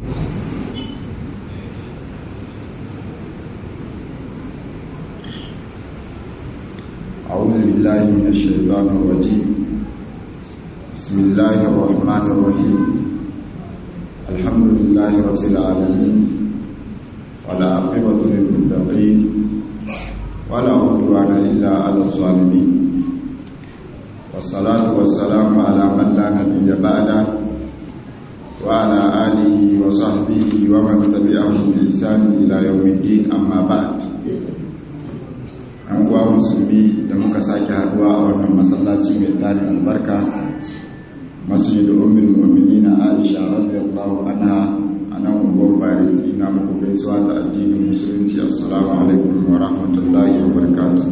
أعوذ بالله من الشيطان الرجيم بسم الله الرحمن الرحيم الحمد لله رب العالمين ولا عقبة للمتقين ولا عدوان إلا على الظالمين والصلاة والسلام على من لا نبي بعده وعلى آله وصحبه ومن تبعهم بإحسان إلى يوم الدين أما بعد an uwa musulmi da muka sake haduwa a wannan masallaci mai tarin albarka masjidu ummul mu'minin Aisha radiyallahu anha anan unguwar bari ina muku gaisuwa ta addinin musulunci assalamu alaikum wa rahmatullahi wa barakatuh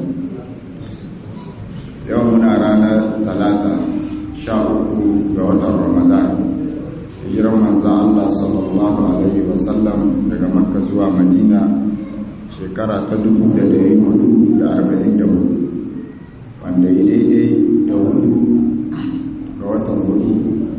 yau muna ranar talata sha uku ga watan ramadan hijiran manzan Allah sallallahu alaihi wasallam daga makka zuwa madina shekara ta dubu da dari hudu da arba'in da hudu wanda ya daidai da hudu ga watan hudu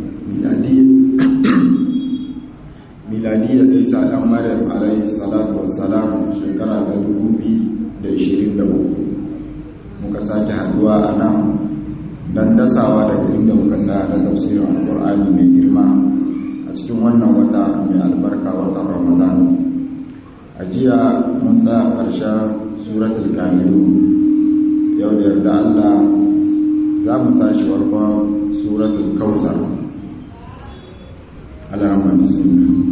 miladiyar isa dan maryam alayhi salatu wassalam shekara ta dubu biyu da ishirin da hudu muka sake haduwa a nan don dasawa daga inda muka sa na tafsirin alkur'ani mai girma a cikin wannan wata mai albarka watan ramadan a jiya mun tsaya ƙarshen suratul kamilu yau da yarda Allah za mu tashi warkon suratul kausar alamar bismillah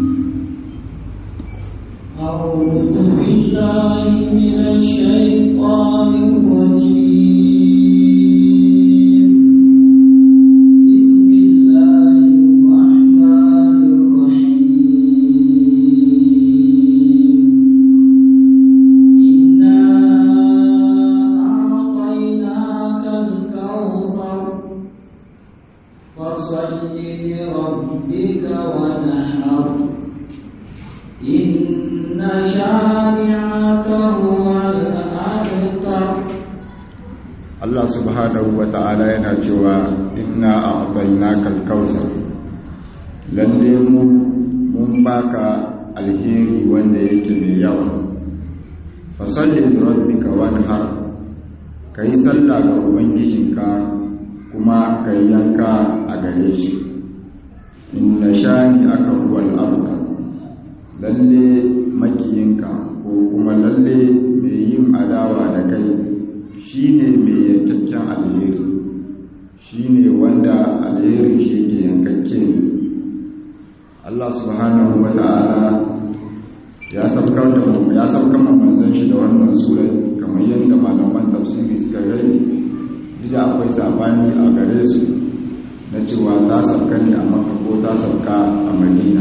أعوذ بالله من الشيطان الرجيم بسم الله الرحمن الرحيم إنا أعطيناك الكوثر فصل لربك وانحر إن شانعك هو الأبتر Allah subhanahu wa ta'ala yana cewa inna a'tainaka al-kautsar lalle mu mun baka alheri wanda yake mai yawa fa salli li rabbika wanhar kai sallah ga ubangijinka kuma kai yanka a gare shi inna shani aka huwal abtar lalle makiyinka ko kuma lalle mai yin adawa da kai shine mai yankakken alheri shine wanda alherin shi ke yankakke Allah subhanahu wa ta'ala ya saukar da ya saukar manzon shi da wannan sura kamar yadda malaman tafsiri suka gani da akwai sabani a gare su na cewa ta sauka ne a Makka ko ta sauka a Madina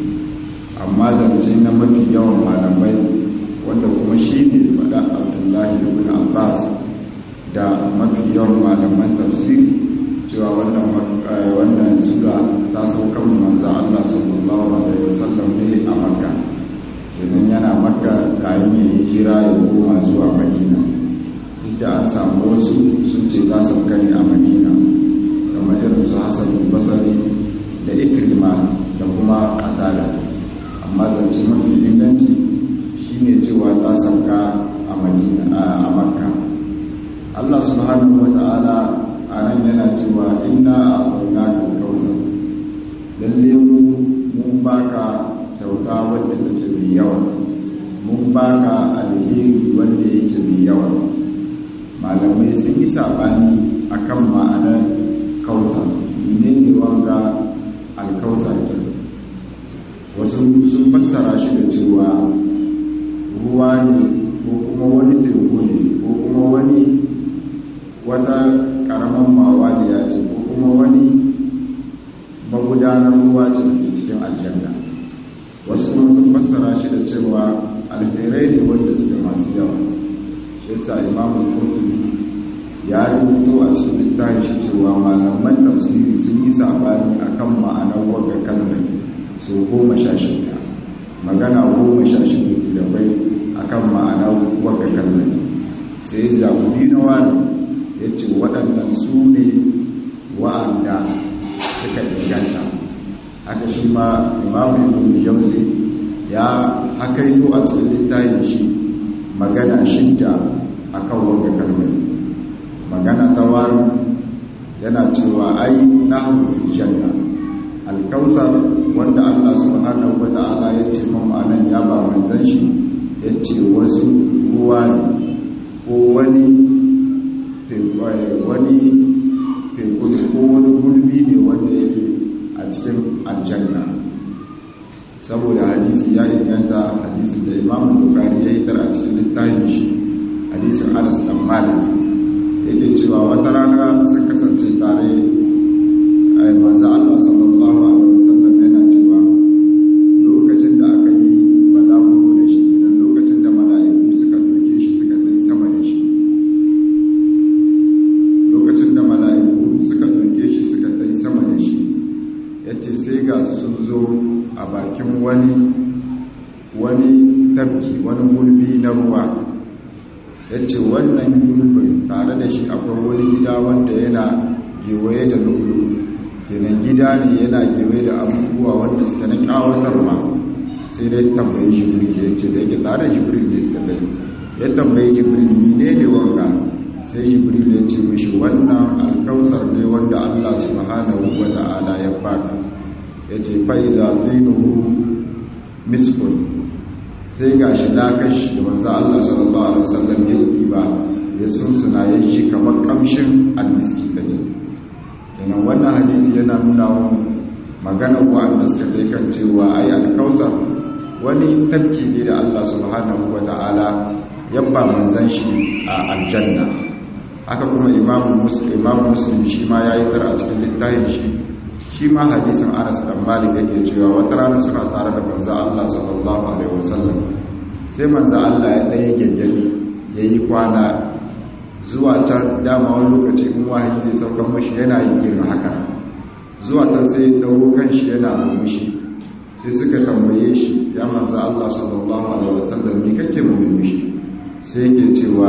amma zance na mafi yawan malamai wanda kuma shi ne faɗa Abdullahi ibn Abbas da mafi yawan malaman tafsiri cewa wannan wannan sura ta sauka manzo Allah sallallahu alaihi wasallam ne a Makka idan yana Makka kayan ya hijira ya koma zuwa Madina inda an samu wasu sun ce ta sauka ne a Madina kamar irin su Hassan Basri da Ikrima da kuma Qatada amma zance mafi inganci shine cewa ta sauka a Madina a Makka Allah subhanahu wa ta'ala a nan yana cewa inna a'tayna kal kautsar lalle mu mun baka kyauta wanda take mai yawa mun baka alheri wanda yake mai yawa malamai sun yi sabani akan ma'anar kautsar menene wanga alkautsar ke wasu sun fassara shi da cewa ruwa ne ko kuma wani teku ne ko kuma wani wata karamar mawa da ya ce ko kuma wani magudanar ruwa ce da cikin aljanna wasu kuma sun fassara shi da cewa alherai ne wanda suke masu yawa shi yasa imamu kurtubi ya rubuto a cikin littafin shi cewa malaman tafsiri sun yi sabani akan ma'anar wagga kalmar so goma sha shida magana goma sha shida da bai akan ma'anar wagga kalmar sai zaɓi na wani ya ce waɗannan su ne wa'anda suka inganta haka shi ma imamu ibn jauzi ya hakaito a cikin littafin shi magana shidda akan wanda kalmar magana ta wari yana cewa ai nahru fil janna alkautsar wanda Allah subhanahu wa ta'ala ya ce mun anan ya ba manzon shi ya ce wasu ruwa ne ko wani wani teku ne ko wani gulbi ne wanda yake a cikin aljanna saboda hadisi ya inganta hadisin da imam bukari ya yi tara a cikin littafin shi hadisin anas dan malik yake cewa wata rana sun kasance tare a manzo Allah sallallahu alaihi wasallam yana cewa lokacin da aka yi balaguro da shi idan lokacin da mala'iku suka doke shi suka kai sama da shi lokacin da mala'iku suka doke shi suka kai sama da shi yace sai ga sun zo a bakin wani wani tabki wani gulbi na ruwa yace wannan gulbin tare da shi akwai wani gida wanda yana gewaye da lulu kenan gida ne yana gewaye da abubuwa wanda suka na kawatarwa sai dai tambayi jibril ya ce da yake tare jibril ne suka gani ya tambayi jibril mine ne wanga sai jibril ya ce mishi wannan alkausar ne wanda allah subhanahu wa ta'ala ya baka ya ce fa'iza zinuhu miskun sai ga shi lakashi da wanzu allah sallallahu alaihi wasallam ya yi ba ya sunsuna ya shi kamar kamshin almiski ta ce kenan wannan hadisi yana nuna wani magana ko an suka kai kan cewa ai alkausar wani tafki ne da Allah subhanahu wata'ala yabba manzan shi a aljanna haka kuma imamu muslim imamu muslim shi ma yayi tar a cikin littafin shi shi ma hadisin Anas dan Malik yake cewa wata rana suna tare da manzon Allah sallallahu alaihi wasallam sai manzon Allah ya daya gengeli yayi kwana zuwa can dama wani lokaci in wahayi zai saukan mashi yana yin girma haka zuwa can sai dauro kan shi yana murmushi sai suka tambaye shi ya manzo Allah sallallahu alaihi wasallam me kake murmushi sai yake cewa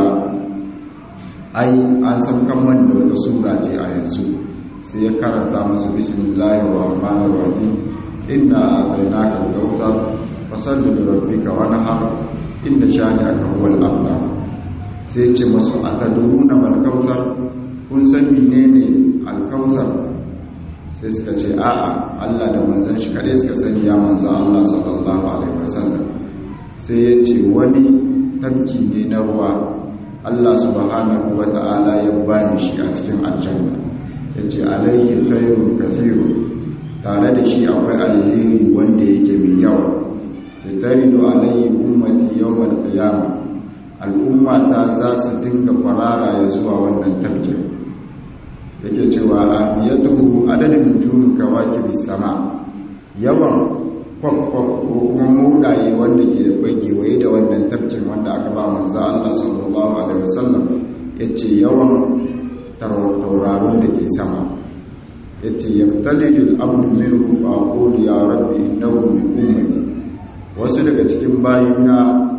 ai an saukan man da wata sura ce a yanzu sai ya karanta musu bismillahir rahmanir rahim inna atainaka al-kautsar fasalli li rabbika wanhar inna shani'aka huwal abtar sai ce masu a taduruna malkausar kun san menene alkausar sai suka ce a'a Allah da manzan shi kare suka sani ya manzan Allah sallallahu alaihi wasallam sai ya ce wani tafki ne na ruwa Allah subhanahu wata'ala ya bani shi a cikin aljanna ya ce alayhi khairun kathiru tare da shi akwai alheri wanda yake mai yawa sai taridu alayhi ummati yawmal qiyamah al'umma ta za su dinga kwarara ya zuwa wannan tafkin yake cewa amiyatuhu adadin nujumin kawakib sama yawan kwakwak ko kuma mudaye wanda ke da kwagewaye da wannan tafkin wanda aka ba manzo Allah sallallahu alaihi wasallam yace yawan tauraron da ke sama yace yaftalijul abdu minhu fa aqulu ya rabbi innahu min ummati wasu daga cikin bayina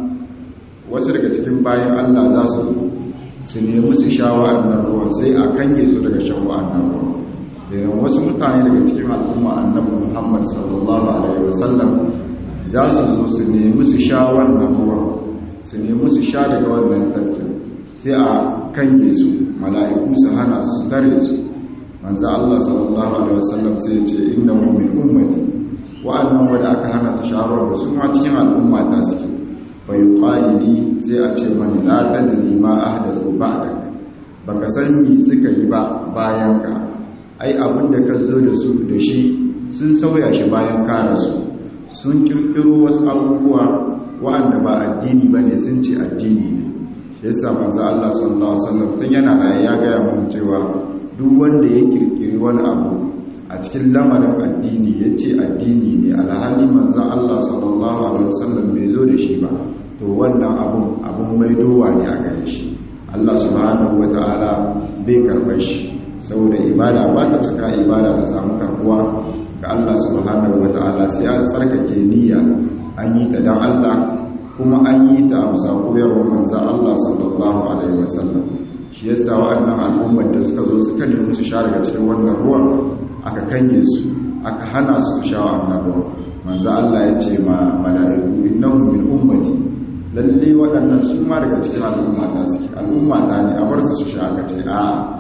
wasu daga cikin bayan Allah za su su nemi su sha wa'annan ruwan sai a kange su daga shan wa'annan ruwan kenan wasu mutane daga cikin al'umma annabi Muhammad sallallahu alaihi wasallam za su zo su nemi su sha wannan ruwan su nemi su sha daga wannan tafkin sai a kange su mala'iku su hana su su tare su manzo Allah sallallahu alaihi wasallam sai ya ce innahu min ummati wa'annan wanda aka hana su sha ruwan su ma cikin al'umma ta suke bai ƙwalili sai a ce mani lata da nima a hadasu ba da baka san mi suka yi ba bayan ka ai abin da ka zo da su da shi sun sauya shi bayan kara su sun kirkiro wasu abubuwa wa'anda ba addini ba ne sun ce addini ne shi yasa manzo Allah sallallahu alaihi wasallam tun yana raye ya gaya mun cewa duk wanda ya kirkiri wani abu a cikin lamarin addini ya ce addini ne alhali manzan Allah sallallahu Alaihi wasallam bai zo da shi ba to wannan abun abun maidowa ne a gare shi Allah subhanahu wa ta'ala bai karɓar shi saboda ibada ba ta cika ibada da samu karbuwa ga Allah subhanahu wa ta'ala sai an tsarkake niyya an yi ta don Allah kuma an yi ta a bisa koyarwar manzan Allah sallallahu Alaihi wasallam shi yasa wa'annan al'ummar da suka zo suka nemi su sha daga cikin wannan ruwan aka kange su aka hana su su sha annabawa manzo Allah ya ce ma mala'iku innahum min ummati lalle waɗannan su ma daga cikin al'umma ta suke al'umma ta ne a bar su su sha aka ce a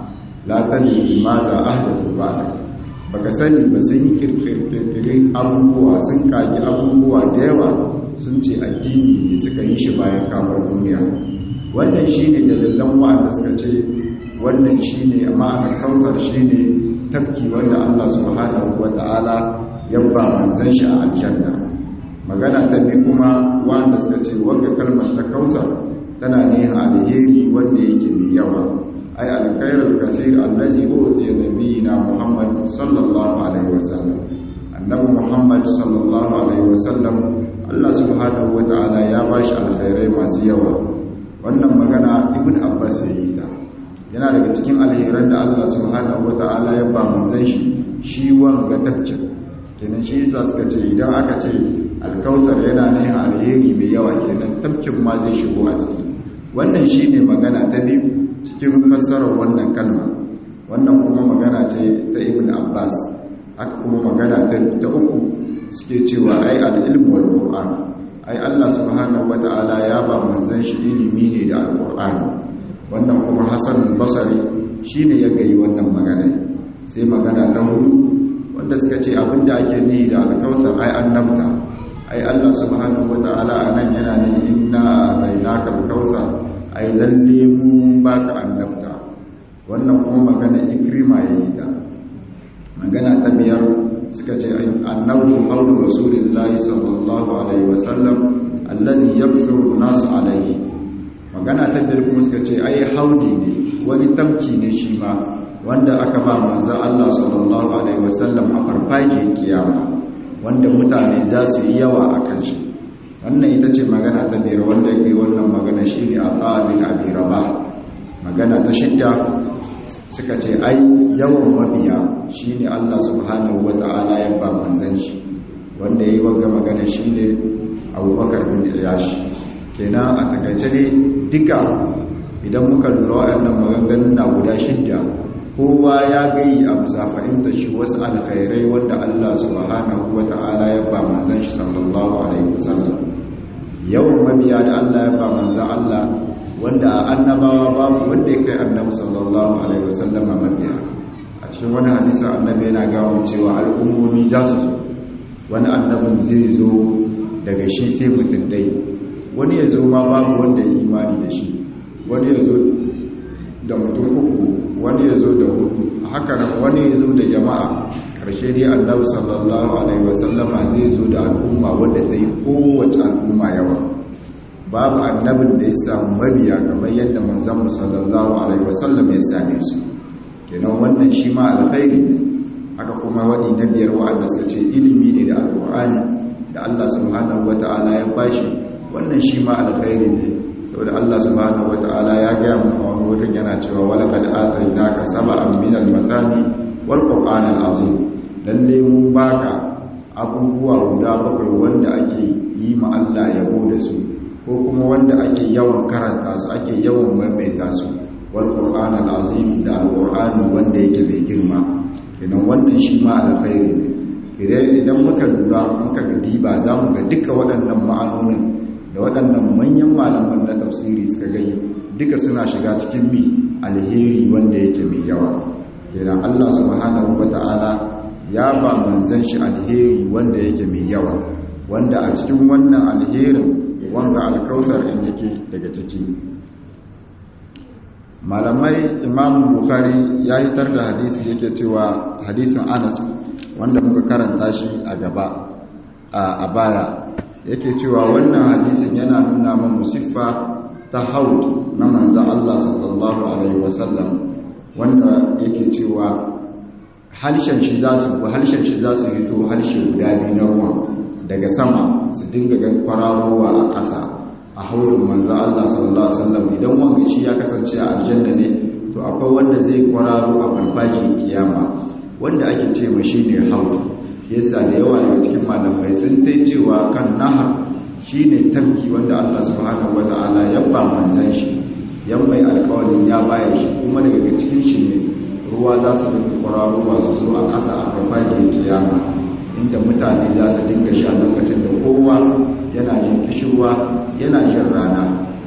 la tani ma za ahdathu ba'da baka sani ba sun yi kirkirin abubuwa sun kagi abubuwa da yawa sun ce addini ne suka yi shi bayan kamar duniya wannan shi ne dalilan wa'anda suka ce wannan shi ne ma'anar kausar shi ne tafki wanda allah subhanahu wa ta'ala ya ba manzan shi a aljanna magana ta bi kuma wa'anda suka ce wanda kalmar ta kausar tana ne alheri wanda yake mai yawa ay alkhairul kathir allazi utiya nabiyina muhammad sallallahu alaihi wasallam annabi muhammad sallallahu alaihi wasallam Allah subhanahu wataala ya bashi alkhairai masu yawa wannan magana ibn abbas ya yi ta yana daga cikin alheran da Allah subhanahu wataala ya ba manzon shi shi wanga tafkin kenan shi yasa suka ce idan aka ce alkausar yana ne alheri mai yawa kenan tafkin ma zai shigo a ciki wannan shine magana ta biyu cikin fassarar wannan kalma wannan kuma magana ce ta ibn abbas haka kuma magana ta uku suke cewa ai al-ilmu wal qur'an ai Allah subhanahu wata'ala ya ba manzon shi ilimi ne da al-qur'ani wannan kuma hasan al-basri shine ya gayi wannan magana sai magana ta hudu wanda suka ce abinda ake nihi da al-kautsar ai annabta ai Allah subhanahu wata'ala anan yana ne inna atainaka al-kautsar ai lalle mu baka annabta wannan kuma magana ikrima yayi ta magana ta biyar suka ce annabu qawlu rasulillahi sallallahu alaihi wasallam alladhi yabsuru nasu alaihi magana ta biyar kuma suka ce ai haudi ne wani tamki ne shi ma wanda aka ba manzo Allah sallallahu alaihi wasallam a farfake kiyama wanda mutane za su yi yawa a kan shi wannan ita ce magana ta biyar wanda yake wannan magana shine a ta'abin abi rabah magana ta shidda suka ce ai yawan mabiya shine Allah subhanahu wata'ala ya ba manzon shi wanda yayi wanga magana shine Abubakar bin Iyash kenan a takaice ne duka idan muka lura waɗannan maganganun na guda shidda kowa ya gayi a bisa fahimta shi wasu alkhairai wanda Allah subhanahu wata'ala ya ba manzon shi sallallahu alaihi wasallam yawan mabiya da Allah ya ba manzon Allah wanda annabawa babu wanda ya kai annabi sallallahu alaihi wasallam mabiya a cikin wani hadisi annabi yana gawo cewa al'ummomi za su zo wani annabin zai zo daga shi sai mutum dai wani ya zo ma babu wanda ya imani da shi wani ya zo da mutum uku wani ya zo da hudu haka nan wani ya zo da jama'a karshe dai annabi sallallahu alaihi wasallama zai zo da al'umma wadda ta yi kowace al'umma yawa babu annabin da ya samu mabiya kamar yadda manzon sallallahu alaihi wasallam ya same su kenan wannan shi ma alkhairi ne haka kuma wani na biyar wa'anda suka ce ilimi ne da alqur'ani da Allah subhanahu wata'ala ya bashi wannan shi ma alkhairi ne saboda Allah subhanahu wata'ala ya ga mu a wani wurin yana cewa walaqad atainaka sab'an min al-mathani wal qur'an al-azim lalle mun baka abubuwa guda bakwai wanda ake yi ma Allah yabo da su ko kuma wanda ake yawan karanta su ake yawan maimaita su wal qur'an al-azim da al-qur'ani wanda yake mai girma kenan wannan shi ma alkhairi ne idan idan muka lura muka ga diba zamu ga duka waɗannan ma'anonin da waɗannan manyan malaman na tafsiri suka gani duka suna shiga cikin mi alheri wanda yake mai yawa kenan Allah subhanahu wata'ala ya ba manzon shi alheri wanda yake mai yawa wanda a cikin wannan alherin wanda alkausar in yake daga ciki malamai imam bukhari ya yitar da hadisi yake cewa hadisin anas wanda muka karanta shi a gaba a baya yake cewa wannan hadisin yana nuna mana siffa ta haud na manzo Allah sallallahu alaihi wasallam wanda yake cewa halshen shi za su halshen shi za su fito halshe guda biyu na ruwa daga sama su dinga gan kwararowa a ƙasa a haurin manzo Allah sallallahu alaihi wasallam idan wanda shi ya kasance a aljanna ne to akwai wanda zai kwararo a farfajin kiyama wanda ake ce ma shine haud yasa da yawa daga cikin malamai sun tai cewa kan nahar shine tafki wanda Allah subhanahu wataala ya ba manzon shi yan mai alƙawarin ya baya shi kuma daga cikin shi ne ruwa za su dinga kwararowa su zo a ƙasa a farfajiyar kiyama inda mutane za su dinga sha lokacin da kowa yana jin kishirwa yana jin rana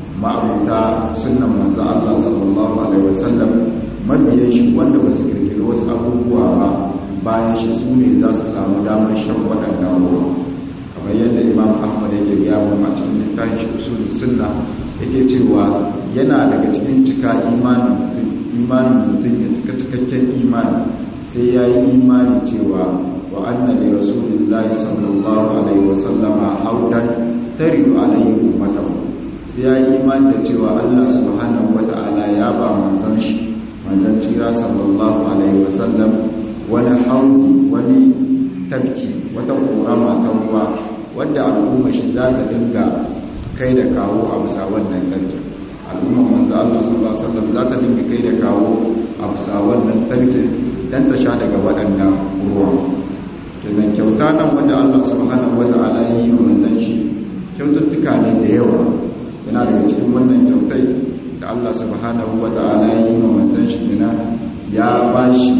ma'abuta sunan manzo Allah sallallahu alaihi wasallam mabiyan shi wanda ba su kirkiri wasu abubuwa ba bayan shi su ne za su samu damar shan waɗannan ruwa kamar yadda imam ahmad yake gaya mu a cikin littafin shi usul sunna yake cewa yana daga cikin cika imanin mutum imanin mutum ya cika cikakken imani sai ya yi imani cewa wa annabi rasulullahi sallallahu alaihi wasallama haudan taridu alaihi ummatahu sai ya yi imani da cewa Allah subhanahu wata'ala ya ba manzon shi manzon tsira sallallahu alaihi wasallam wani haudi wani tabki wata korama ta ruwa wadda al'umma shi za ta dinga kai da kawo a bisa wannan tabkin al'umma manzo Allah sallallahu alaihi wasallam za ta dinga kai da kawo a bisa wannan tabkin dan ta sha daga waɗannan ruwa kenan kyauta nan wanda Allah subhanahu wata'ala ya yi wa manzon shi kyaututtuka ne da yawa yana daga cikin wannan kyautai da Allah subhanahu wata'ala ya yi wa manzon shi kenan ya bashi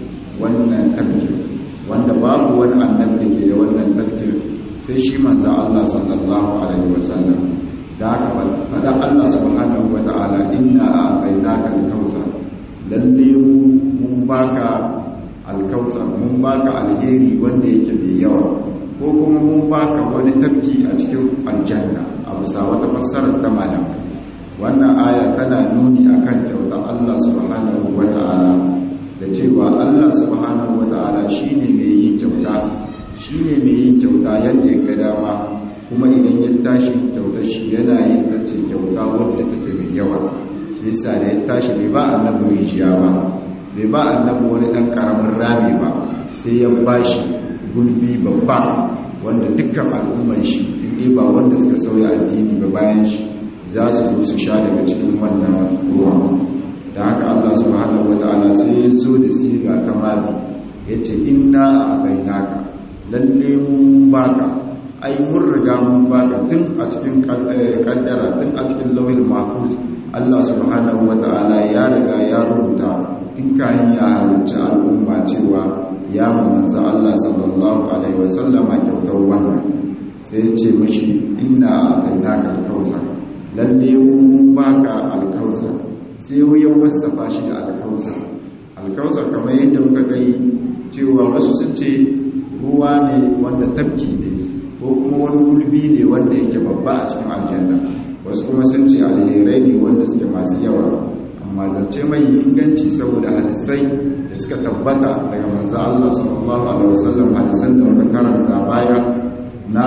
wannan tafkir wanda babu wani annabi da ke da wannan tafkir sai shi manzo Allah sallallahu alaihi wasallam da haka fada Allah subhanahu wata'ala inna a'tainaka al-kautsar lalle mu mun baka al-kautsar mun baka alheri wanda yake mai yawa ko kuma mun baka wani tafki a cikin aljanna a bisa wata fassarar ta malamai wannan aya tana nuni akan kyautar Allah subhanahu wata'ala da cewa Allah subhanahu wata'ala shine mai yin kyauta shine mai yin kyauta yadda ya ga dama kuma idan ya tashi kyautar shi yana yin tace kyauta wadda take mai yawa shi yasa da ya tashi bai ba annabi rijiya ba bai ba annabi wani dan karamin rami ba sai ya bashi gulbi babba wanda dukkan al'ummar shi inda ba wanda suka sauya addini ba bayan shi za su zo su sha daga cikin wannan ruwa da haka Allah subhanahu wataala sai ya zo da siga ta madi yace inna a'tainaka lalle mun baka ai mun riga mun baka tun a cikin kaddara tun a cikin lawil mahfuz Allah subhanahu wataala ya riga ya rubuta tun kayan ya halicci al'umma cewa ya manzo Allah sallallahu alaihi wasallama kyautar wannan sai ya ce mishi inna a'tainaka al-kautsar lalle mun baka al-kautsar sai ya wasafa shi da alkausar alkausar kamar yadda muka gai cewa wasu sun ce ruwa ne wanda tafki ne ko kuma wani gulbi ne wanda yake babba a cikin aljanna wasu kuma sun ce alherai ne wanda suke masu yawa amma zance mai inganci saboda hadisai da suka tabbata daga manzo Allah sallallahu alaihi wasallam hadisan da muka karanta baya na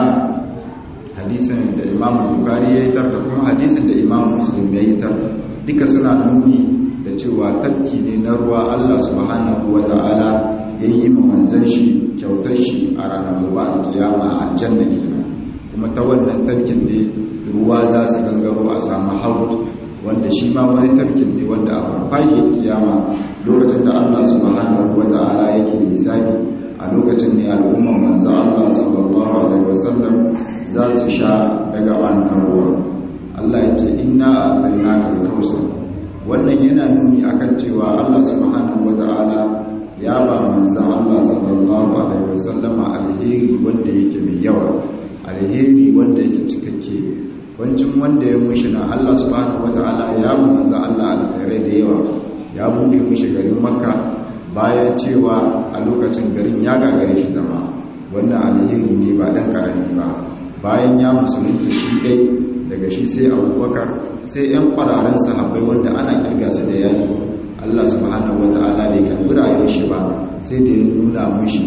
hadisin da Imam Bukhari ya yi tar da kuma hadisin da Imam Muslim ya yi tar duka suna nuni da cewa tafki ne na ruwa Allah subhanahu wata'ala ya yi ma manzan shi kyautar shi a ranar ruwa a kiyama a aljanna kenan kuma ta wannan tafkin ne ruwa za su gangaro a samu haut wanda shi ma wani tafkin ne wanda a farfage kiyama lokacin da Allah subhanahu wata'ala yake hisabi a lokacin ne al'umman manzo Allah sallallahu alaihi wasallam za su sha daga wannan ruwa Allah ya ce inna a'tainaka al-kautsar wannan yana nuni akan cewa Allah subhanahu wata'ala ya ba manzon Allah sallallahu alaihi wasallama alheri wanda yake mai yawa alheri wanda yake cikakke wancin wanda ya mushi na Allah subhanahu wata'ala ya manzo Allah alkhairai da yawa ya bude mushi garin Makka bayan cewa a lokacin garin ya gagare shi zama wannan alheri ne ba dan karami ba bayan ya musulunta shi dai daga shi sai abubakar sai 'yan kwararren sahabbai wanda ana kirga su da yaji Allah subhanahu wata'ala bai karbi rayuwar shi ba sai da ya nuna mushi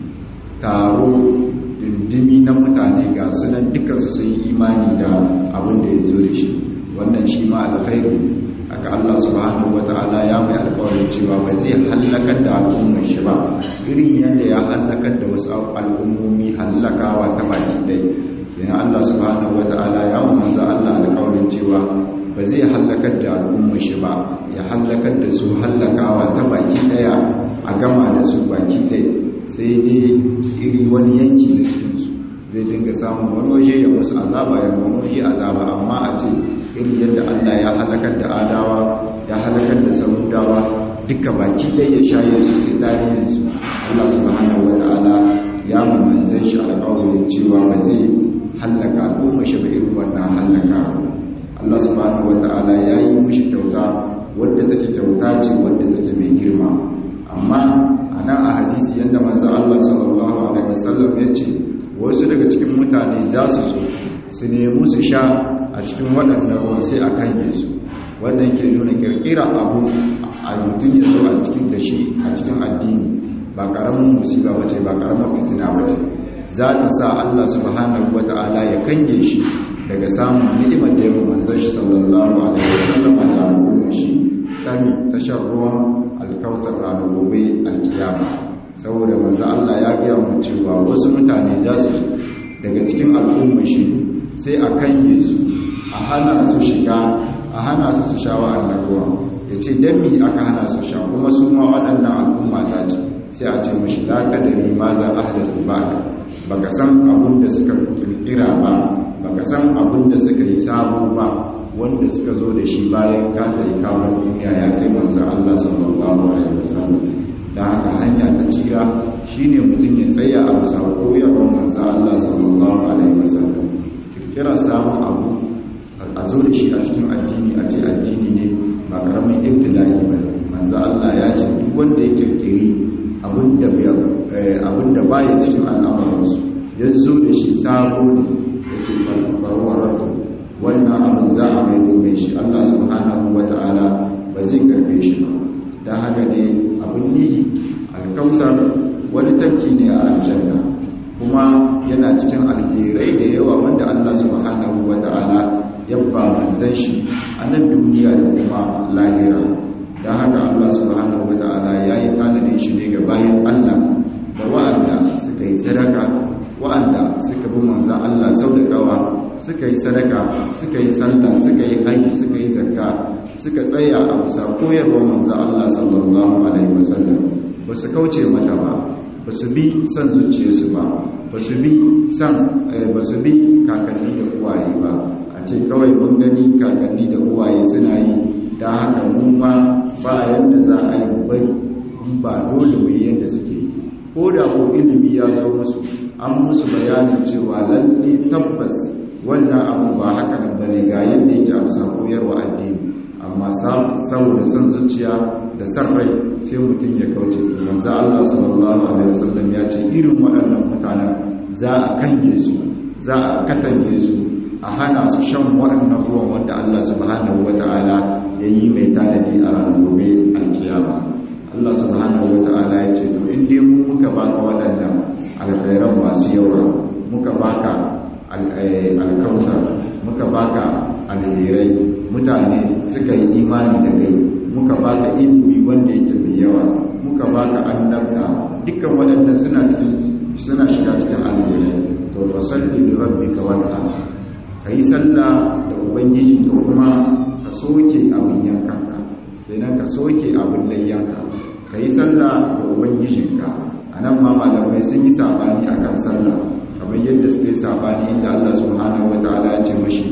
taro dindimi na mutane ga sunan dukansu sun yi imani da abin da ya zo da shi wannan shi ma alkhairu aka Allah subhanahu wata'ala ya mai alkawarin cewa ba zai hallakar da al'ummar shi ba irin yadda ya hallakar da wasu al'ummomi hallakawa ta baki dai yana Allah subhanahu wata'ala ya manzo Allah alƙawarin cewa ba zai halakar da al'umma shi ba ya halakar da su halakawa ta baki daya a gama da su baki daya sai dai iri wani yanki da cikin su zai dinga samun wani waje ya musu azaba ya wani waje azaba amma a ce irin yadda Allah ya halakar da adawa ya halakar da samudawa duka baki ɗaya ya shaye su sai tarihin su Allah subhanahu wata'ala ya manzan shi alƙawarin cewa ba zai hallaka al'umma shi ba irin wannan hallaka Allah subhanahu wata'ala ya yi mushi kyauta wadda take kyauta ce wadda take mai girma amma a nan a hadisi yadda manzo Allah sallallahu alaihi wasallam ya ce wasu daga cikin mutane za su zo su nemi su sha a cikin waɗannan ruwan sai a kange su wanda yake nuna kirkira abu a mutum ya zo a cikin da shi a cikin addini ba ƙaramin musiba ba ce ba ƙaramin fitina ba ce za ta sa Allah subhanahu wata'ala ya kange shi daga samun ni'imar da ya manzon shi sallallahu alaihi wasallam a al'ummar shi tani tashar ruwan alkautar ranar gobe alkiyama saboda manzo Allah ya gaya mu cewa wasu mutane za su daga cikin al'ummar shi sai a kanye su a hana su shiga a hana su su sha wa'annan ruwa ya ce don mi aka hana su sha kuma su ma waɗannan al'umma ta ce sai a ce mashi la kadari ma za a hada su ba baka san abin da suka kirkira ba baka san abin da suka yi sabo ba wanda suka zo da shi bayan ka da kawo duniya ya kai manzan Allah sallallahu alaihi wasallam da haka hanya ta cira shine mutum ya tsaya a bisa koyarwar manzan Allah sallallahu alaihi wasallam kirkira samun abu a zo da shi a cikin addini a ce addini ne ba karamin ibtila'i ba manzan Allah ya ce duk wanda ya kirkiri abin da baya cikin al'amuransu ya zo da shi sabo ne ya ce farwarwar wannan abin za a mai domin shi Allah subhanahu wa ta'ala ba zai karbe shi ba don haka ne abin nihi alkausar wani tafki ne a aljanna kuma yana cikin alherai da yawa wanda Allah subhanahu wa ta'ala ya ba manzan shi a nan duniya da kuma lahira don haka Allah subhanahu wa ta'ala ya yi tanadin shi ne ga bayan Allah da wa'anda suka yi sadaka wa'anda suka bi manzan Allah sau da kawa suka yi sadaka suka yi sallah suka yi haji suka yi zakka suka tsaya a bisa koyarwar manzan Allah sallallahu alaihi wasallam ba su kauce mata ba ba su bi son zuciyarsu ba ba su bi son ba su bi kakanni da uwaye ba a ce kawai mun gani kakanni da uwaye suna yi da haka mu ma ba yadda za a yi bari ba dole mu yi yadda suke yi ko da ko ilimi ya zo musu an musu bayanin cewa lalle tabbas wannan abu ba haka nan bane ga yadda yake amsa koyarwa addini amma saboda son zuciya da san rai sai mutum ya kauce to manzo Allah sallallahu alaihi wasallam ya ce irin waɗannan mutanen za a kange su za a katange su a hana su shan waɗannan ruwan wanda Allah subhanahu wataala ya yi mai tanadi a ranar gobe alkiyama Allah subhanahu wataala ya ce to in dai mu muka baka waɗannan alkhairan masu yawa muka baka alkausar muka baka alherai mutane suka yi imani da kai muka baka ilimi wanda yake mai yawa muka baka annabta dukkan waɗanda suna cikin suna shiga cikin alherai to fa salli li rabbika wanha kai sallah da ubangiji to kuma ka soke abin yankanka kenan ka soke abin layyanka kai sallah da ubangijinka anan ma malamai sun yi sabani akan sallah kamar yadda suka yi sabani inda Allah subhanahu wataala ya ce mashi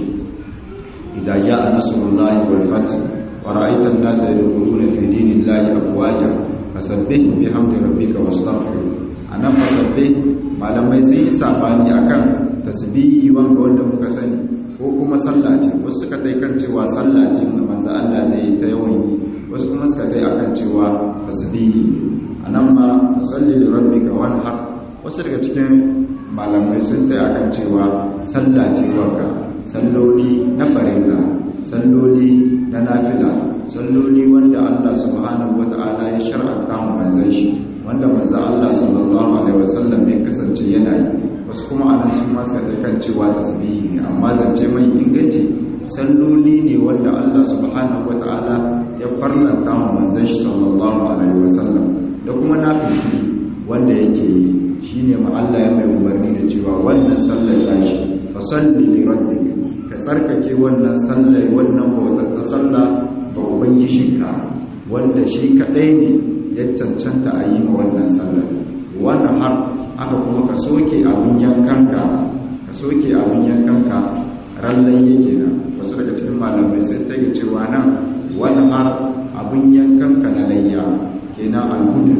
idza jaa nasrullahi wal fath wa ra'aita an-nasa yadkhuluna fi dinillahi afwaja fasabbih bihamdi rabbika wastaghfir anan fasabbih malamai sun yi sabani akan tasbihi wanda wanda muka sani ko kuma sallah ce wasu suka tai kan cewa sallah ce da manzo Allah zai yi ta yawan yi wasu kuma suka tai akan cewa tasbihi anan ma fasalli li rabbika wanhar wasu daga cikin malamai sun tsaye akan cewa sallah ce wanka salloli na farilla salloli na nafila salloli wanda Allah subhanahu wata'ala ya shar'anta mu manzon shi wanda manzon Allah sallallahu alaihi wasallam ya kasance yana yi wasu kuma anan su ma suka kan cewa tasbihi ne amma zance mai inganci salloli ne wanda Allah subhanahu wata'ala ya farlanta mu manzon shi sallallahu alaihi wasallam da kuma nafili wanda yake yi shi ne Allah ya mai umarni da cewa wannan sallar tashi fasalli li rabbik ka tsarkake wannan sallar wannan bautar ta sallah ba ubangijinka wanda shi kadai ne ya cancanta a yi ma wannan sallar wannan har aka kuma ka soke abin yankanka ka soke abin yankanka rallai yake nan wasu daga cikin malamai sai ta yi cewa nan wannan har abin yankan ka na layya kenan alhudu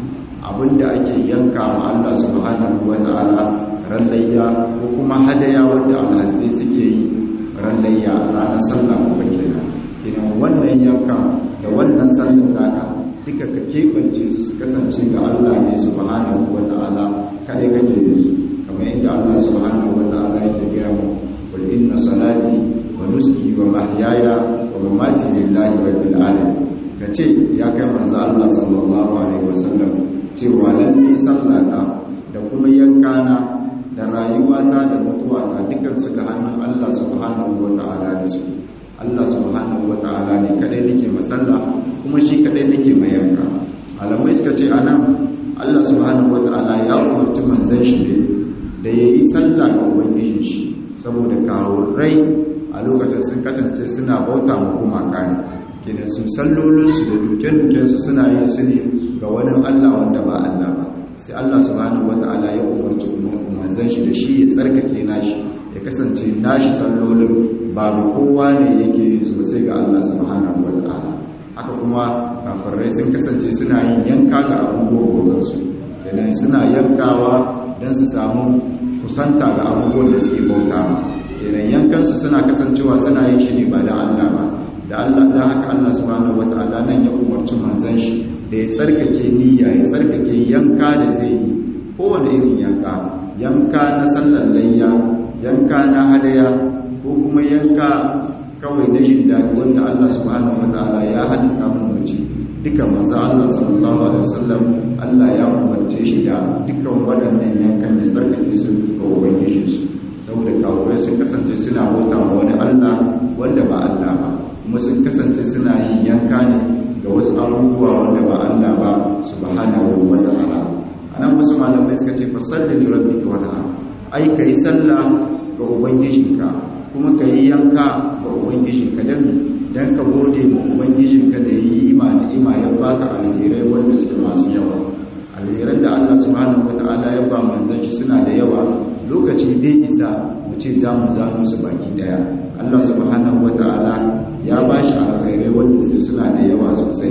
abin da ake yanka ma Allah subhanahu wata'ala ran layya ko kuma hadaya wanda alhazai suke yi ran layya ranar sallah ko kenan kenan wannan yankan da wannan sallar taka duka ka keɓance su su kasance ga Allah ne subhanahu wata'ala kada kake da su kamar yadda Allah subhanahu wata'ala yake gaya mu qul inna salati wa nuski wa mahyaya wa mamati lillahi rabbil alamin kace ya kai manzo Allah sallallahu alaihi wasallam cewa lalle sallata da kuma yankana da rayuwata da mutuwata dukkan su ga hannun Allah subhanahu wata'ala da su Allah subhanahu wata'ala ne kadai nake masalla kuma shi kadai nake mayanka alamai suka ce anan Allah subhanahu wata'ala ya umarci manzon shi ne da yayi sallah ga ubangijin shi saboda kawo rai a lokacin sun kasance suna bauta ma gumaka ne kenan su sallolinsu da duke-dukensu suna yin su ne ga wani Allah wanda ba Allah ba sai Allah subhanahu wata'ala ya umarci manzon shi da shi ya tsarkake nashi ya kasance nashi sallolin ba ga kowa ne yake yin su sai ga Allah subhanahu wata'ala haka kuma kafirai sun kasance suna yin yanka ga abubuwan su kenan suna yankawa don su samu kusanta ga abubuwan da suke bauta kenan yankansu suna kasancewa suna yin shi ne ba da Allah ba da Allah da haka Allah subhanahu wataala nan ya umarci manzon shi da ya tsarkake niyya ya tsarkake yanka da zai yi kowane irin yanka yanka na sallar layya yanka na hadaya ko kuma yanka kawai na jin daɗi wanda Allah subhanahu wataala ya halitta mun mace duka manzo Allah sallallahu alaihi wasallam Allah ya umarce shi da dukkan waɗannan yankan da tsarkake su ga ubangiji su saboda kawai sun kasance suna bauta wa wani Allah wanda ba Allah ba kuma sun kasance suna yin yanka ne ga wasu abubuwa wanda ba Allah ba subhanahu wa ta'ala anan wasu malamai suka ce fa salli li rabbika wa ta'ala ai kai sallah ga ubangijinka kuma kai yanka ga ubangijinka dan dan ka gode ma ubangijinka da yi ma ni'ima ya baka alherai wanda suke masu yawa alheran da Allah subhanahu wa ta'ala ya ba manzon shi suna da yawa lokaci dai isa mu ce za mu zano su baki daya Allah subhanahu wata'ala ya ba shi alkhairai wanda sai suna da yawa sosai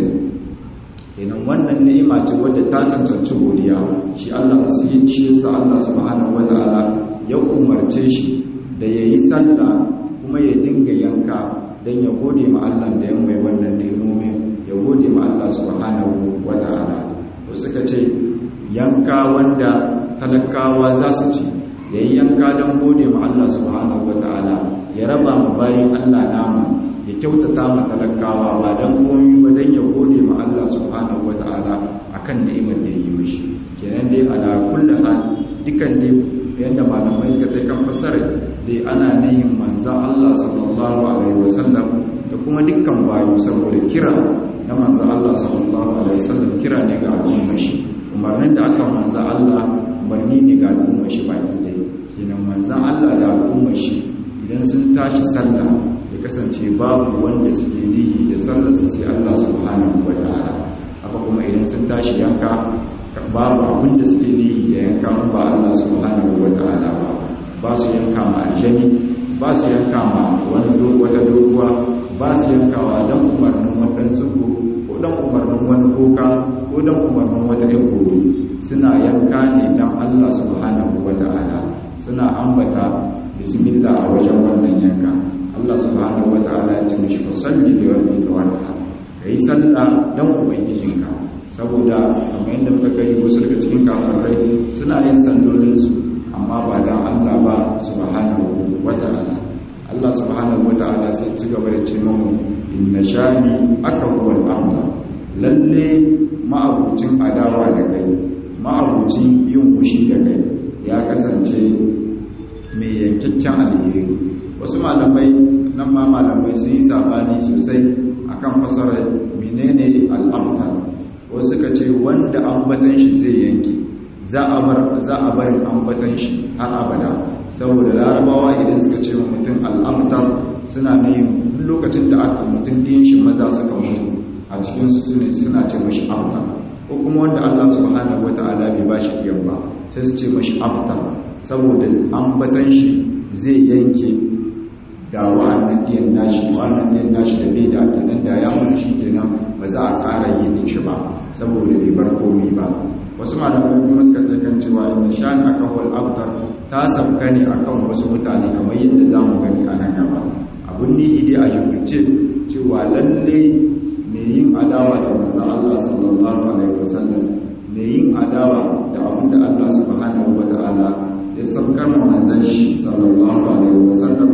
kenan wannan ni'ima ce wadda ta cancanci godiya shi Allah sai shi yasa Allah subhanahu wata'ala ya umarce shi da yayi sallah kuma ya dinga yanka dan ya gode ma Allah da ya mai wannan ni'imomin ya gode ma Allah subhanahu wata'ala to suka ce yanka wanda talakawa za su ci ya yi yanka don gode ma Allah subhanahu wata'ala ya raba mu bayan Allah namu ya kyautata ma talakawa ba don komi ba don ya gode ma Allah subhanahu wata'ala akan ni'imar da ya yi mishi kenan dai ala kullu hal dukan dai yanda malamai suka kai kan fasara dai ana nihin manzo Allah sallallahu alaihi wasallam da kuma dukkan bayu saboda kira na manzo Allah sallallahu alaihi wasallam kira ne ga al'ummar shi umarnin da aka manzo Allah umarni ne ga al'ummar shi baki ɗaya kenan manzan Allah da al'ummar shi idan sun tashi sallah ya kasance babu wanda suke nihi da sallar su sai Allah subhanahu wa ta'ala haka kuma idan sun tashi yanka babu abin da suke nihi da yanka in ba Allah subhanahu wa ta'ala ba ba su yanka ma aljani ba su yanka ma wani wata doguwa ba su yankawa don umarnin wani tsugo ko don umarnin wani koka ko don umarnin wata ikoro suna yanka ne don Allah subhanahu wa ta'ala suna ambata bismillah a wajen wannan yanka Allah subhanahu wa ta'ala ya ce mishi fasalli li rabbika wanha kai sallah dan ubangijinka saboda kamar yadda muka gani wasu daga cikin kafirai suna yin sallolin su amma ba dan Allah ba subhanahu wa ta'ala Allah subhanahu wa ta'ala sai ci gaba da ce mu inna shani aka huwal amda lalle ma'abucin adawa da kai ma'abucin yin fushi da kai ya kasance mai yankakken alheri wasu malamai nan ma malamai sun yi sabani sosai akan fasarar menene al'amtar wasu suka ce wanda ambatan shi zai yanke za a bar za a barin ambatan shi har abada saboda larabawa idan suka ce wa mutum al'amtar suna nayin lokacin da aka mutum ɗin shi maza suka mutu a cikinsu suna ce mashi amtar ko kuma wanda Allah subhanahu wata'ala bai bashi biyan ba sai su ce mashi aftar saboda ambatan shi zai yanke da wa'annan ɗiyan nashi wa'annan ɗiyan nashi da bai da kenan da ya mutu shi kenan ba za a ƙara yi da shi ba saboda bai bar komi ba wasu malamai kuma suka takan cewa inda shani akan wal abtar ta sabka ne akan wasu mutane kamar yadda za mu gani a nan gaba abun ni dai a jibirce cewa lalle mai yin adawa da manzo Allah sallallahu alaihi wasallam mai yin adawa da abin da Allah subhanahu wataala ya sabkar manzon shi sallallahu alaihi wasallam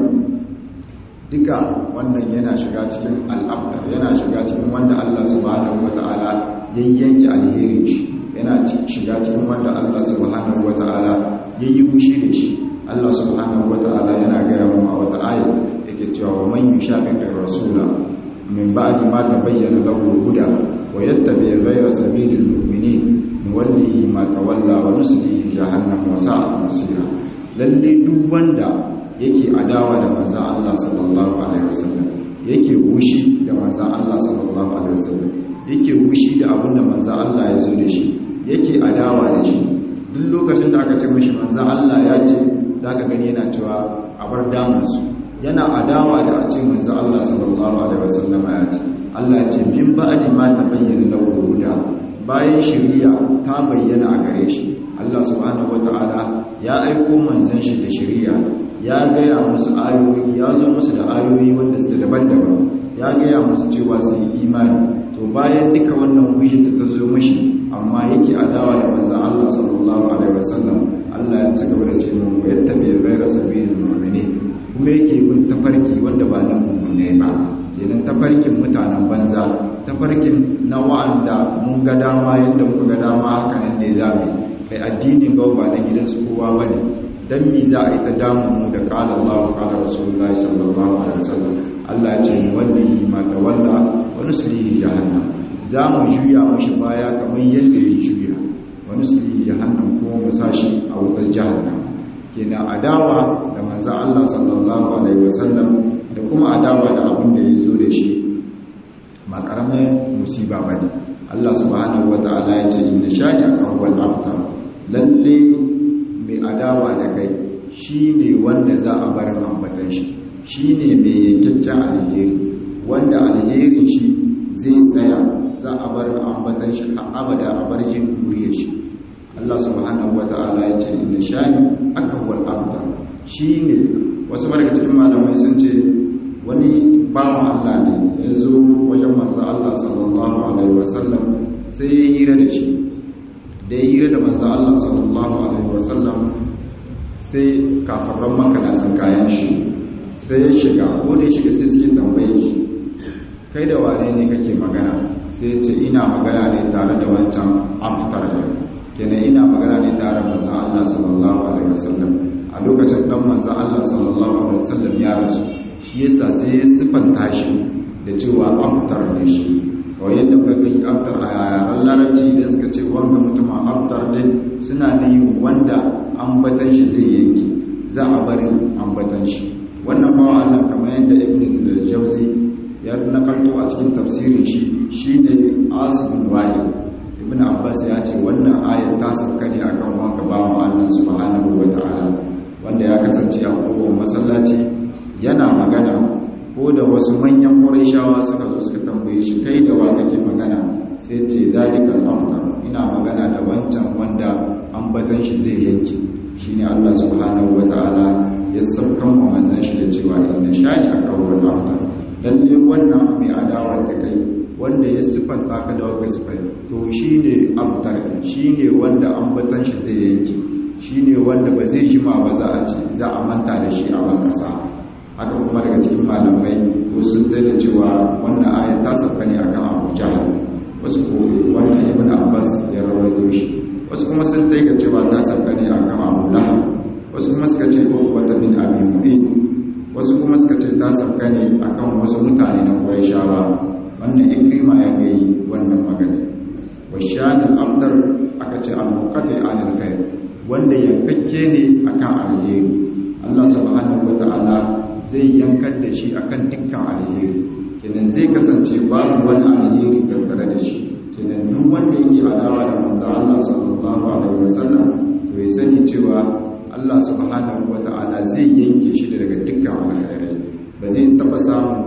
duka wannan yana shiga cikin al'abda yana shiga cikin wanda Allah subhanahu wata'ala ya yanke alherin shi yana shiga cikin wanda Allah subhanahu wata'ala ya yi wushi da shi Allah subhanahu wata'ala yana gaya mu a wata aya yake cewa wa man yushaqiqi rasula min ba'di ma tabayyana lahu huda wa yattabi ghayra sabilil mu'minin nuwallihi ma tawalla wa nuslihi jahannam wa sa'at masira lalle duk wanda yake adawa da manzan Allah sallallahu Alaihi wasallam yake wushi da manzan Allah sallallahu Alaihi wasallam yake wushi da abin da manzan Allah ya zo da shi yake adawa da shi duk lokacin da aka ce mashi manzan Allah ya ce za ka gani yana cewa a bar damansu yana adawa da a ce manzan Allah sallallahu Alaihi wasallam ya ce Allah ya ce min ba'adi ma ta bayyana lahu huda bayan shari'a ta bayyana a gare shi Allah subhanahu wata'ala ya aiko manzan shi da shari'a ya gaya musu ayoyi ya zo musu da ayoyi wanda suke daban-daban ya gaya musu cewa su yi imani to bayan duka wannan wuyin da ta zo mashi amma yake adawa da manzan Allah sallallahu alaihi wasallam Allah ya ci gaba da ce mu yadda bai gaira sabilin mu'mini kuma yake bin tafarki wanda ba na mu'mine ba kenan tafarkin mutanen banza tafarkin na wa'anda mun ga dama yadda muka ga dama haka nan ne za mu kai addinin gawa ba na gidansu kowa bane dan mi za a yi ta damu mu da kala Allah kala Rasulullahi sallallahu alaihi wasallam Allah ce ni wallahi ma tawalla wa nuslihi jahannam za mu juya mashi baya kamar yadda ya juya wa nuslihi jahannam kuma mu sashi a wutar jahannam kenan adawa da manzo Allah sallallahu alaihi wasallam da kuma adawa da abin da ya zo da shi ma karamin musiba bane Allah subhanahu wataala ya ce inna shani akan wal abtar lalle mai adawa da kai shi ne wanda za a bar ambatan shi shi ne mai yankaccen alheri wanda alherin shi zai tsaya za a bar ambatan shi a abada a bar jin duriyar shi Allah subhanahu wa ta'ala ya ce inda shani aka wal abda shi ne wasu daga cikin malamai sun ce wani bawan Allah ne ya zo wajen manzo Allah sallallahu alaihi wasallam sai ya hira da shi da ya hira da manzo Allah sallallahu alaihi wasallam sai kafarran maka na san kayan shi sai ya shiga ko da ya shiga sai suke tambaye shi kai da wane ne kake magana sai ya ce ina magana ne tare da wancan aftar ne kenan ina magana ne tare da manzo Allah sallallahu alaihi wasallam a lokacin dan manzo Allah sallallahu alaihi wasallam ya rasu shi yasa sai ya sifanta shi da cewa aftar ne shi kawai yadda muka gani aftar a yaren larabci idan suka ce wanga mutumin aftar din suna yin wanda ambatan shi zai yanki za a bari ambatan shi wannan bawa Allah kamar yadda ibn al-jawzi ya nakalto a cikin tafsirin shi shine asibin wali ibn abbas ya ce wannan ayat ta sauka ne akan wanga bawa Allah subhanahu wataala wanda ya kasance a kowane masallaci yana magana ko da wasu manyan ƙurayshawa suka zo suka tambaye shi kai da wa kake magana sai ce zalikal amtar ina magana da wancan wanda ambatan shi zai yanke shine Allah subhanahu wataala ya saukan wa manzon shi da cewa inna shani akawal amtar lalle wannan mai adawa da kai wanda ya sifanta ka da wani sifai to shine amtar shine wanda ambatan shi zai yanke shine wanda ba zai jima ba za a ce za a manta da shi a ban kasa haka kuma daga cikin malamai wasu sun da cewa wannan ayat ta sauka ne akan Abu Jahl wasu ko wannan Ibn Abbas ya rawaito shi wasu kuma sun taiga cewa ta sauka ne akan Abu Lahab wasu kuma suka ce ko wata bin Abi Mu'in wasu kuma suka ce ta sauka ne akan wasu mutane na Qurayshawa wannan Ikrima ya gayi wannan magana washan al-abdar aka ce al-muqati anil khair wanda yankakke ne akan alheri Allah subhanahu wata'ala zai yankar da shi akan dukkan alheri kenan zai kasance babu wani alheri tattare da shi kenan duk wanda yake adawa da manzo Allah sallallahu alaihi wasallam to ya sani cewa Allah subhanahu wata'ala zai yanke shi daga dukkan alheri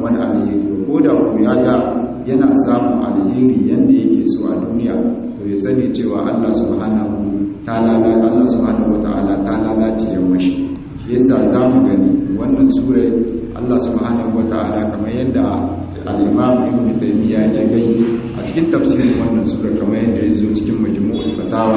wani alheri ko da ku ya ga yana samun alheri yanda yake so a duniya to ya sani cewa Allah subhanahu ta'ala Allah subhanahu wata'ala ta lalace ya mashi shi yasa zamu gani wannan sura Allah subhanahu wata'ala kamar yadda al-Imam Ibn Taymiyyah ya gai a cikin tafsirin wannan sura kamar yadda ya zo cikin Majmu'ul Fatawa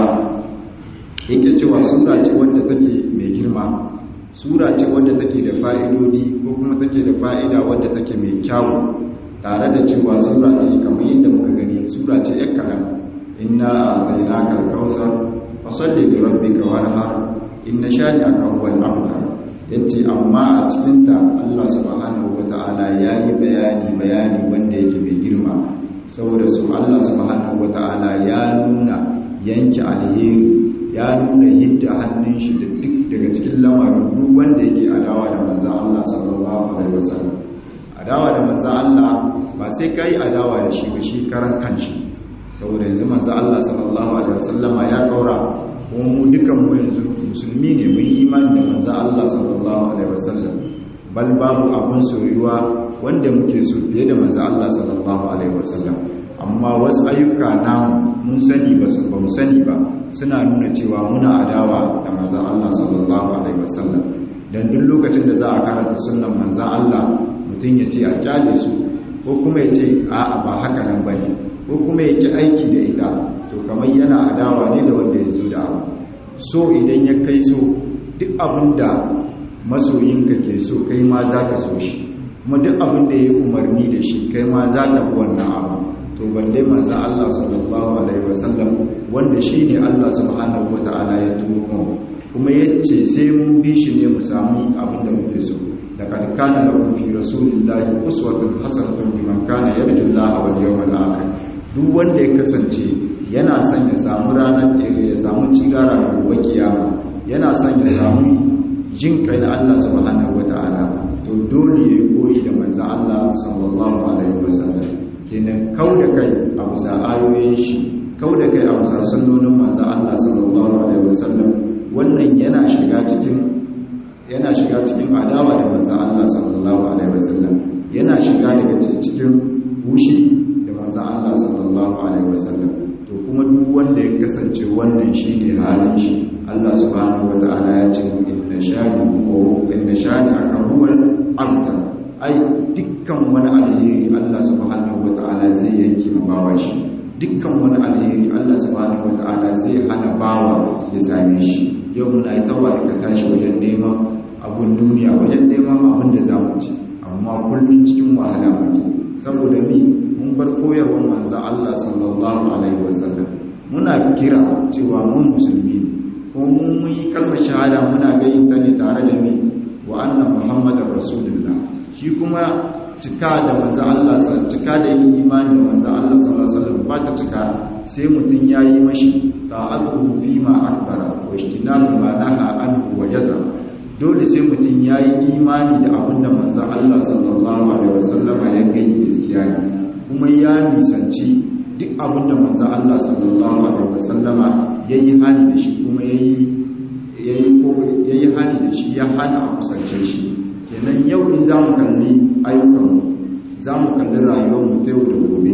yake cewa sura ce wadda take mai girma sura ce wadda take da fa'idodi ko kuma take da fa'ida wadda take mai kyawu tare da cewa sura ce kamar yadda muka gani sura ce ya kalam inna a'tainaka al-kautsar fasalli li rabbika wanhar inna shani'aka huwal abtar yace amma a cikin ta Allah subhanahu wata'ala yayi bayani bayani wanda yake mai girma saboda su Allah subhanahu wata'ala ya nuna yanke alheri ya nuna yadda hannun shi da duk daga cikin lamarin duk wanda yake adawa da manzan Allah sallallahu alaihi wasallam adawa da manzan Allah ba sai kai adawa da shi ba shi karan kanshi saboda yanzu manzan Allah sallallahu alaihi wasallama ya kaura kuma mu dukan mu yanzu musulmi ne mun yi imani da manzan Allah sallallahu alaihi wasallam bal babu abun soyuwa wanda muke so fiye da manzan Allah sallallahu alaihi wasallam amma wasu ayyuka na mun sani ba su ba mu sani ba suna nuna cewa muna adawa da manzan Allah sallallahu alaihi wasallam dan duk lokacin da za a karanta sunnan manzan Allah mutum ya ce a kyale su ko kuma ya ce a'a ba haka nan bane ko kuma ya ki aiki da ita to kamar yana adawa ne da wanda ya zo da abu so idan ya kai so duk abin da masoyinka ke so kai ma za ka so shi kuma duk abin da ya umarni da shi kai ma za ka bi wannan abu to balle manzo Allah sallallahu alaihi wasallam wanda shine Allah subhanahu wataala ya turo mu kuma yace sai mun bi shi ne mu samu abin da muke so laqad kana lakum fi rasulillahi uswatun hasanatun liman kana yarju Allah wal yawmal akhir duk wanda ya kasance yana son ya samu ranar ya samu cigara da gobe kiyama yana son ya samu jin kai na Allah subhanahu wataala to dole ya koyi da manzo Allah sallallahu alaihi wasallam kenan kau da kai a bisa ayoyin shi kau da kai a bisa sunnonin manzo Allah sallallahu alaihi wasallam wannan yana shiga cikin yana shiga cikin adawa da manzo Allah sallallahu alaihi wasallam yana shiga daga cikin bushi da manzo Allah sallallahu alaihi wasallam to kuma duk wanda ya kasance wannan shine halin shi Allah subhanahu wataala ya ce inna shani ko inna shani akan huwal abtar ai dukkan wani alheri Allah subhanahu wata'ala zai yanke bawa shi dukkan wani alheri Allah subhanahu wata'ala zai hana bawa ya same shi yau muna yi tawa da tashi wajen neman abun duniya wajen neman abin da za mu ci amma kullum cikin wahala muke saboda mi mun bar koyarwar manzo Allah sallallahu alaihi wasallam muna kira cewa mun musulmi ne ko mun yi kalmar shahada muna gayin ta ne tare da mi wa anna muhammadar rasulullah shi kuma cika da manzo Allah cika da yin imani da manzo Allah sallallahu alaihi wasallam ba ta cika sai mutun yayi mashi ta'atuhu bima akbara wa ijtinabu ma naha anhu wa jaza dole sai mutun yayi imani da abinda manzo Allah sallallahu alaihi wasallam ya gai gaskiya kuma ya nisanci duk abinda manzo Allah sallallahu alaihi wasallama yayi hali da shi kuma yayi yayi yayi hali da shi ya hana a kusance shi kenan yau in za mu kalli ayyukanmu za mu kalli rayuwarmu ta yau da gobe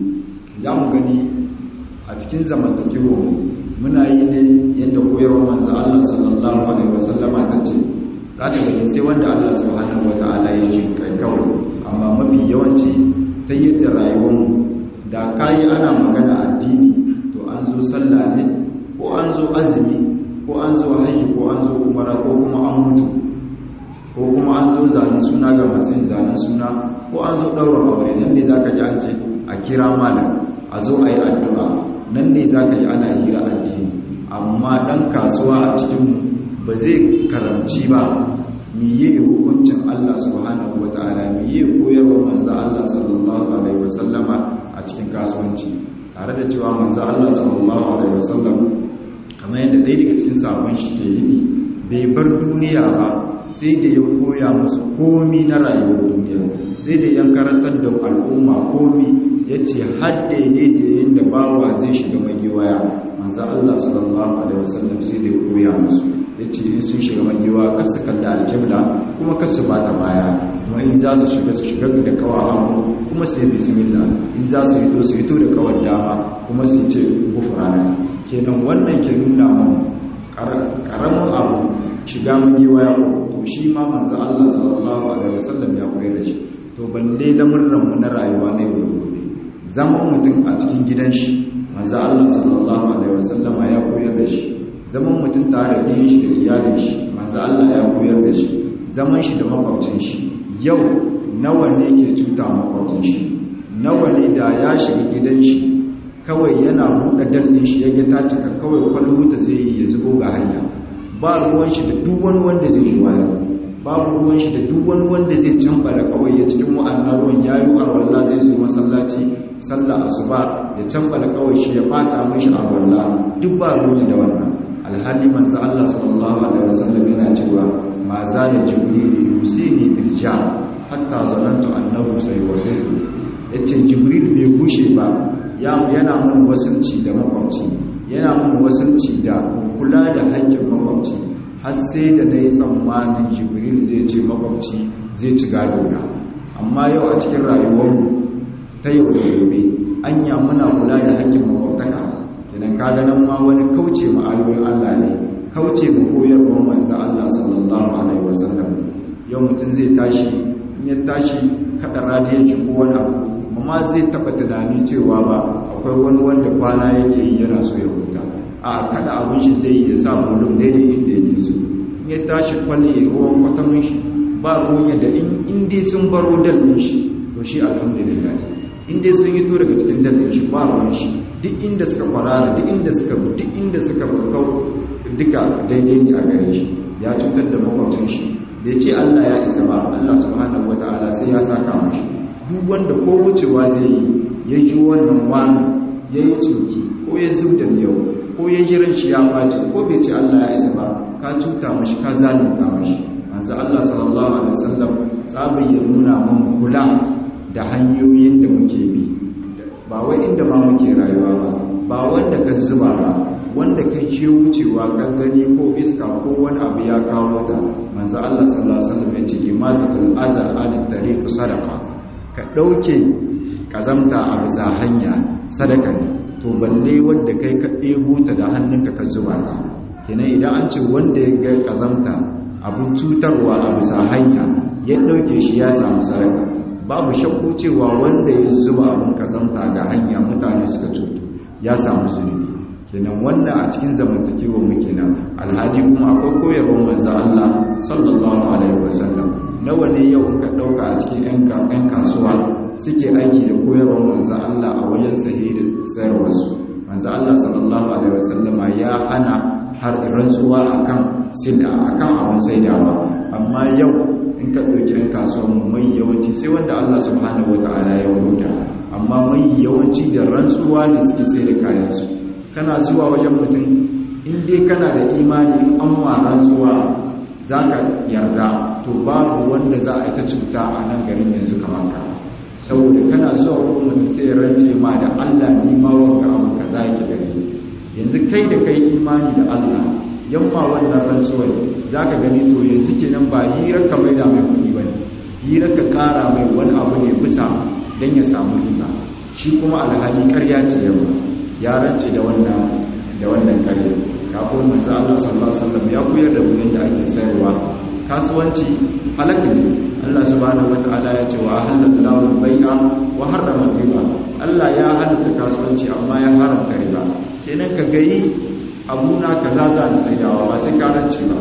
za mu gani a cikin zamantakewarmu muna yi ne yadda koyarwar manzo Allah sallallahu alaihi wasallama ta ce za ta gani sai wanda Allah subhanahu wata'ala ya ce kai kawai amma mafi yawanci ta yadda rayuwarmu da kayi ana magana addini to an zo sallah ne ko an zo azumi ko an zo hajji ko an zo umara ko kuma an mutu ko kuma an zo zanen suna ga masu yin zanen suna ko an zo ɗaura aure nan ne za ka ji an ce a kira malam a zo a yi addu'a nan ne za ka ji ana hira addini amma ɗan kasuwa a cikinmu ba zai karamci ba miye hukuncin Allah subhanahu wa ta'ala miye koyarwa manzo Allah sallallahu alaihi wasallama a cikin kasuwanci tare da cewa manzo Allah sallallahu alaihi wasallam kamar yadda ɗaya daga cikin sabon shi ke yi bai bar duniya ba sai da ya koya musu komi na rayuwar duniya sai da yan karantar da al'umma komi ya ce hadde ne da yadda bawa zai shiga magiwaya manzo Allah sallallahu alaihi wasallam sai da ya koya musu yace in sun shiga magewa kar su kalli aljibla kuma kar su bata baya kuma in za su shiga su shiga da kawa hagu kuma su yi bismillah in za su hito su hito da kawar dama kuma su ce gufrana kenan wannan ke nuna mu karamin abu shiga magewa ya to shi ma manzo Allah sallallahu alaihi wasallam ya koyar da shi to balle lamurran mu na rayuwa na yau da gobe zaman mutum a cikin gidan shi manzo Allah sallallahu alaihi wasallama ya koyar da shi zaman mutum tare da shi da iyalin shi manzo Allah ya koyar da shi zaman shi da makwabcin shi yau nawa ne ke cuta makwabcin shi nawa ne da ya shiga gidan shi kawai yana buɗe dalɗin shi ya ta cika kawai kwalhuta zai yi ya zubo ga hanya ba ruwan shi da duk wani wanda zai yi wayo babu ruwan shi da duk wani wanda zai canfa da kawai ya cikin wa'annan ruwan ya yi arwallah zai zo masallaci sallah asuba ya canfa da kawai shi ya bata mishi arwallah duk ba ruwan da wannan alhali manzo Allah sallallahu alaihi wasallam yana cewa ma za da jibril yusini irja hatta zanantu annahu sayuwaddisu yace jibril bai gushe ba yana mun wasanci da makwabci yana mun wasanci da kula da haƙƙin makwabci har sai da na yi tsammanin jibril zai ce makwabci zai ci gado na amma yau a cikin rayuwarmu ta yau da gobe anya muna kula da haƙƙin makwabtaka idan ka ganin ma wani kauce ma'ayoyin allah ne kauce ma koyarwar manzo allah sallallahu alaihi wasallam yau mutum zai tashi in ya tashi kaɗa radiyon shi ko wani abu amma zai taba tunani cewa ba akwai wani wanda kwana yake yi yana so ya huta a kada abin shi zai yi ya sa bolum daidai inda yake so in ya tashi kwalle ya ruwan kwatamin shi ba ruwan yadda in dai sun baro dalilin shi to shi alhamdulillah in dai sun yi to daga cikin dalilin shi ba ruwan shi duk inda suka kwarara duk inda suka duk inda suka kau duka daidai ne a gare shi ya cutar da makwabcin shi bai ce Allah ya isa ba Allah subhanahu wataala sai ya saka mashi duk wanda ko wucewa zai yi ya ji wannan wani ya yi tsoki ko ya zub da yau ko ya ji ran shi ya ɓace ko bai ce Allah ya isa ba ka cuta mashi ka zalunta mashi manzo Allah sallallahu alaihi wasallam tsabin ya nuna mun kula da hanyoyin da muke bi ba wai inda ma muke rayuwa ba ba wanda ka zuba ba wanda ka je wucewa ka gani ko iska ko wani abu ya kawo ta manzo Allah sallallahu alaihi wasallam ya ce imatatul adha anit tariq sadaqa ka ɗauke ƙazamta a bisa hanya sadaka ne to balle wadda kai ka ɗebo ta da hannunka ka zuba ta kenan idan an ce wanda ya ga ƙazamta abin cutarwa a bisa hanya ya ɗauke shi ya samu sadaka babu shakku cewa wanda ya zuba abin ƙazamta ga hanya mutane suka cutu ya samu zunubi kenan wannan a cikin zamantakewa mu kenan alhali kuma akwai koyarwar manzo Allah sallallahu alaihi wasallam nawa ne yau ka ɗauka a cikin 'yan kasuwa suke aiki da koyarwar manzan Allah a wajen sahi da sayarwarsu manzan Allah sallallahu alaihi wasallama ya hana har rantsuwa akan sida akan abin saidawa amma yau in ka ɗauki 'yan kasuwa mu mai yawanci sai wanda Allah subhanahu wa ta'ala ya wuta amma mai yawanci da rantsuwa ne suke sai da kayansu kana zuwa wajen mutum in dai kana da imani an ma rantsuwa za ka yarda to babu wanda za a yi ta cuta a nan garin yanzu kamar ka saboda kana zuwa wurin mutum sai rance ma da Allah ni ma wanga abu ka za ki gari yanzu kai da kai imani da Allah yamma wannan rantsuwar za ka gani to yanzu kenan ba hirar ka mai da mai kuɗi ba ne hirar ka ƙara mai wani abu ne bisa don ya samu riba shi kuma alhali ƙarya ce yamma ya rance da wannan da wannan ƙarya kafin manzo Allah sallallahu alaihi wasallam ya koyar da mu yadda ake sayarwa kasuwanci halaka ne Allah subhanahu wataala ya ce wa halallahu bai'a wa harrama riba Allah ya halatta kasuwanci amma ya haramta riba kenan ka gayi abuna kaza za ni saidawa ba sai ka rance ba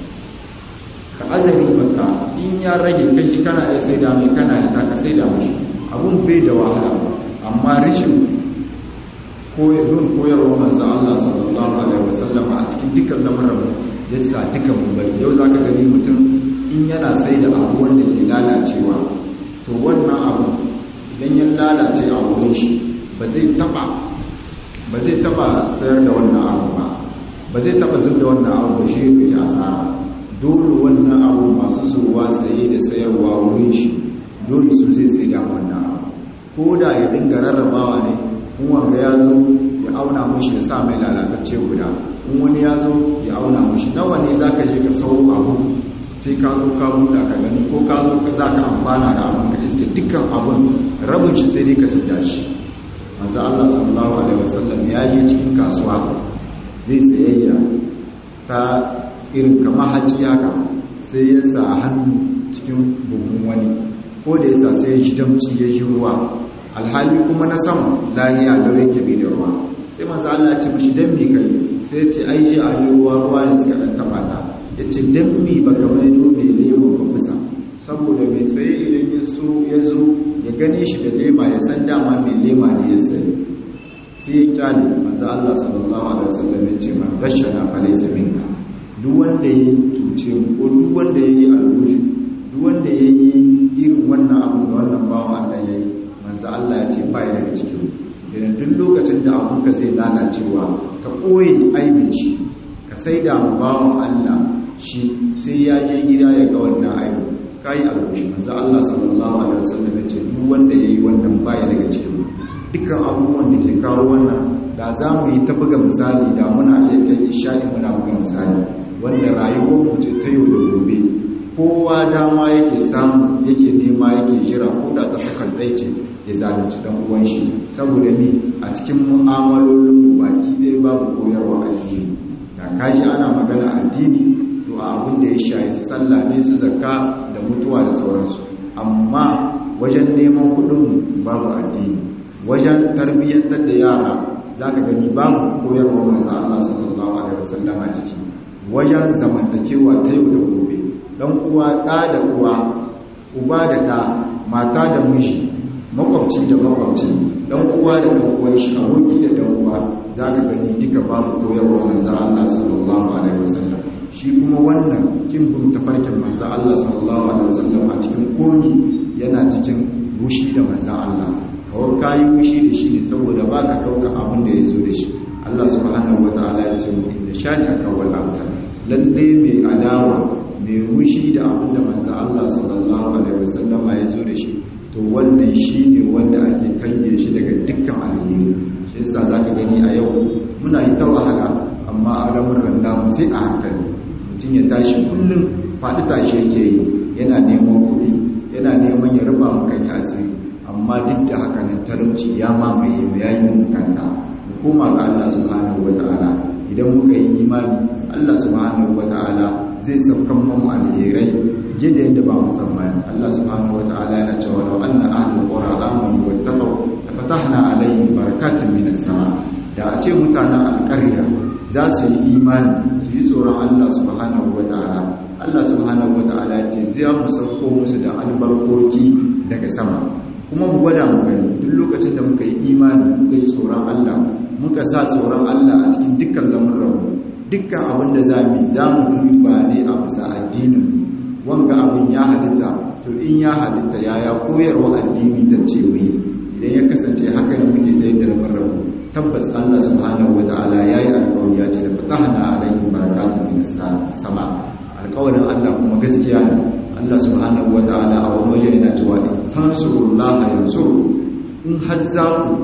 ka azari baka in ya rage kai shi kana iya saida mai kana ya ka saida mashi abun bai da wahala amma rishin koyarwar koyarwar manzan Allah sallallahu Alaihi wasallam a cikin dukkan lamarin yasa duka bari yau za ka gani mutum in yana sai da abu wanda ke lalacewa to wannan abu idan ya lalace a wurin shi ba zai taba ba zai taba sayar da wannan abu ba ba zai taba zub da wannan abu ba shi ya fi asara dole wannan abu masu zuwa saye da sayarwa wurin shi dole su zai sai da wannan abu ko da ya dinga rarrabawa ne in wanga ya zo ya auna mushi ya sa mai lalatacce guda in wani ya zo ya auna mushi nawa ne za ka je ka sau abu sai ka zo ka buɗa ka gani ko ka zo ka za ka amfana da abin ka iske dukkan abin rabin shi sai dai ka sanya shi manzo Allah sallallahu alaihi wasallam ya je cikin kasuwa zai sayayya ta irin kamar haji haka sai ya sa hannu cikin buhun wani ko da ya sa sai ya ji damci ya ji ruwa alhali kuma na sama lahiya da yake bai da ruwa sai manzo Allah ya ce mishi dan me kai sai ya ce ai ji a ruwa ruwa ne suka dan taba ta ya ce dan me baka mai dole lemo ka kusa saboda mai tsaye idan ya so ya zo ya gane shi da lema ya san dama mai lema ne ya sani sai ya kyale manzo Allah sallallahu alaihi wasallam ya ce man gashana fa laysa minna duk wanda ya tuce mu ko duk wanda ya yi albushi duk wanda ya yi irin wannan abu da wannan bawan Allah ya yi manzo Allah ya ce bai daga cikin idan duk lokacin da abunka zai lalacewa ka koyi aibin shi ka saida mu bawan Allah shi sai ya je gida ya ga wannan aibin kai albushi manzo Allah sallallahu alaihi wasallam ya ce duk wanda ya yi wannan bai daga cikin dukkan abubuwan da ke kawo wannan da za mu yi ta buga misali da muna iya kai isha'i muna buga misali wanda rayuwar mutu ta yau da gobe kowa dama yake samu yake nema yake jira ko da ta sakan ɗai ce ya zalunci ɗan uwan shi saboda ni a cikin mu'amalolin mu baki ɗaya babu koyarwa addini da kashi ana magana addini to a abin da ya shayi su sallah ne su zakka da mutuwa da sauransu amma wajen neman kuɗin babu addini wajen tarbiyyantar da yara za ka gani babu koyarwa manzo Allah sallallahu alaihi wasallam a ciki wajen zamantakewa ta yau da gobe dan uwa ɗa da uwa uba da ɗa mata da miji makwabci da makwabci dan uwa da dan uwan shi aboki da dan uwa za ka gani duka babu koyarwa manzo Allah sallallahu alaihi wasallam shi kuma wannan kin bin tafarkin manzo Allah sallallahu alaihi wasallam a cikin komi yana cikin rushi da manzo Allah kawai kayi wushi da shi ne saboda ba ka ɗauka abin da ya zo da shi Allah subhanahu wa ta'ala ya ce inda shani aka wala ta lalle mai adawa mai wushi da abin da manzo Allah sallallahu alaihi wasallama ya zo da shi to wannan shi ne wanda ake kange shi daga dukkan alheri shi yasa zaka gani a yau muna yi ta wahala amma a ramuran namu sai a hankali mutum ya tashi kullum faɗi tashi yake yi yana neman kuɗi yana neman ya rufa maka asiri amma duk da haka nan talauci ya mamaye mu yayi mun kanta mu koma ga Allah subhanahu wataala idan muka yi imani Allah subhanahu wataala zai saukan mu alherai yadda yadda ba mu tsammani Allah subhanahu wataala yana cewa law anna ahlul qura amanu wattaqu fatahna alaihim barakatin minas sama da a ce mutanen alƙarya za su yi imani su yi tsoron Allah subhanahu wataala Allah subhanahu wataala ya ce zai mu sauko musu da albarkoki daga sama kuma mu gwada mu gani duk lokacin da muka yi imani muka yi tsoron Allah muka sa tsoron Allah a cikin dukkan lamuranmu dukkan abin da za mu za mu duba ne a bisa addinin wanga abin ya halitta to in ya halitta yaya koyarwa addini ta ce wai idan ya kasance haka ne muke ta yadda lamuranmu tabbas Allah subhanahu wataala yayi alƙawari ya ce da fatahna alaihim barakatun minas sama alƙawarin Allah kuma gaskiya ne Allah subhanahu wa ta'ala a wani waje yana cewa in tansurullah yansuru in har za ku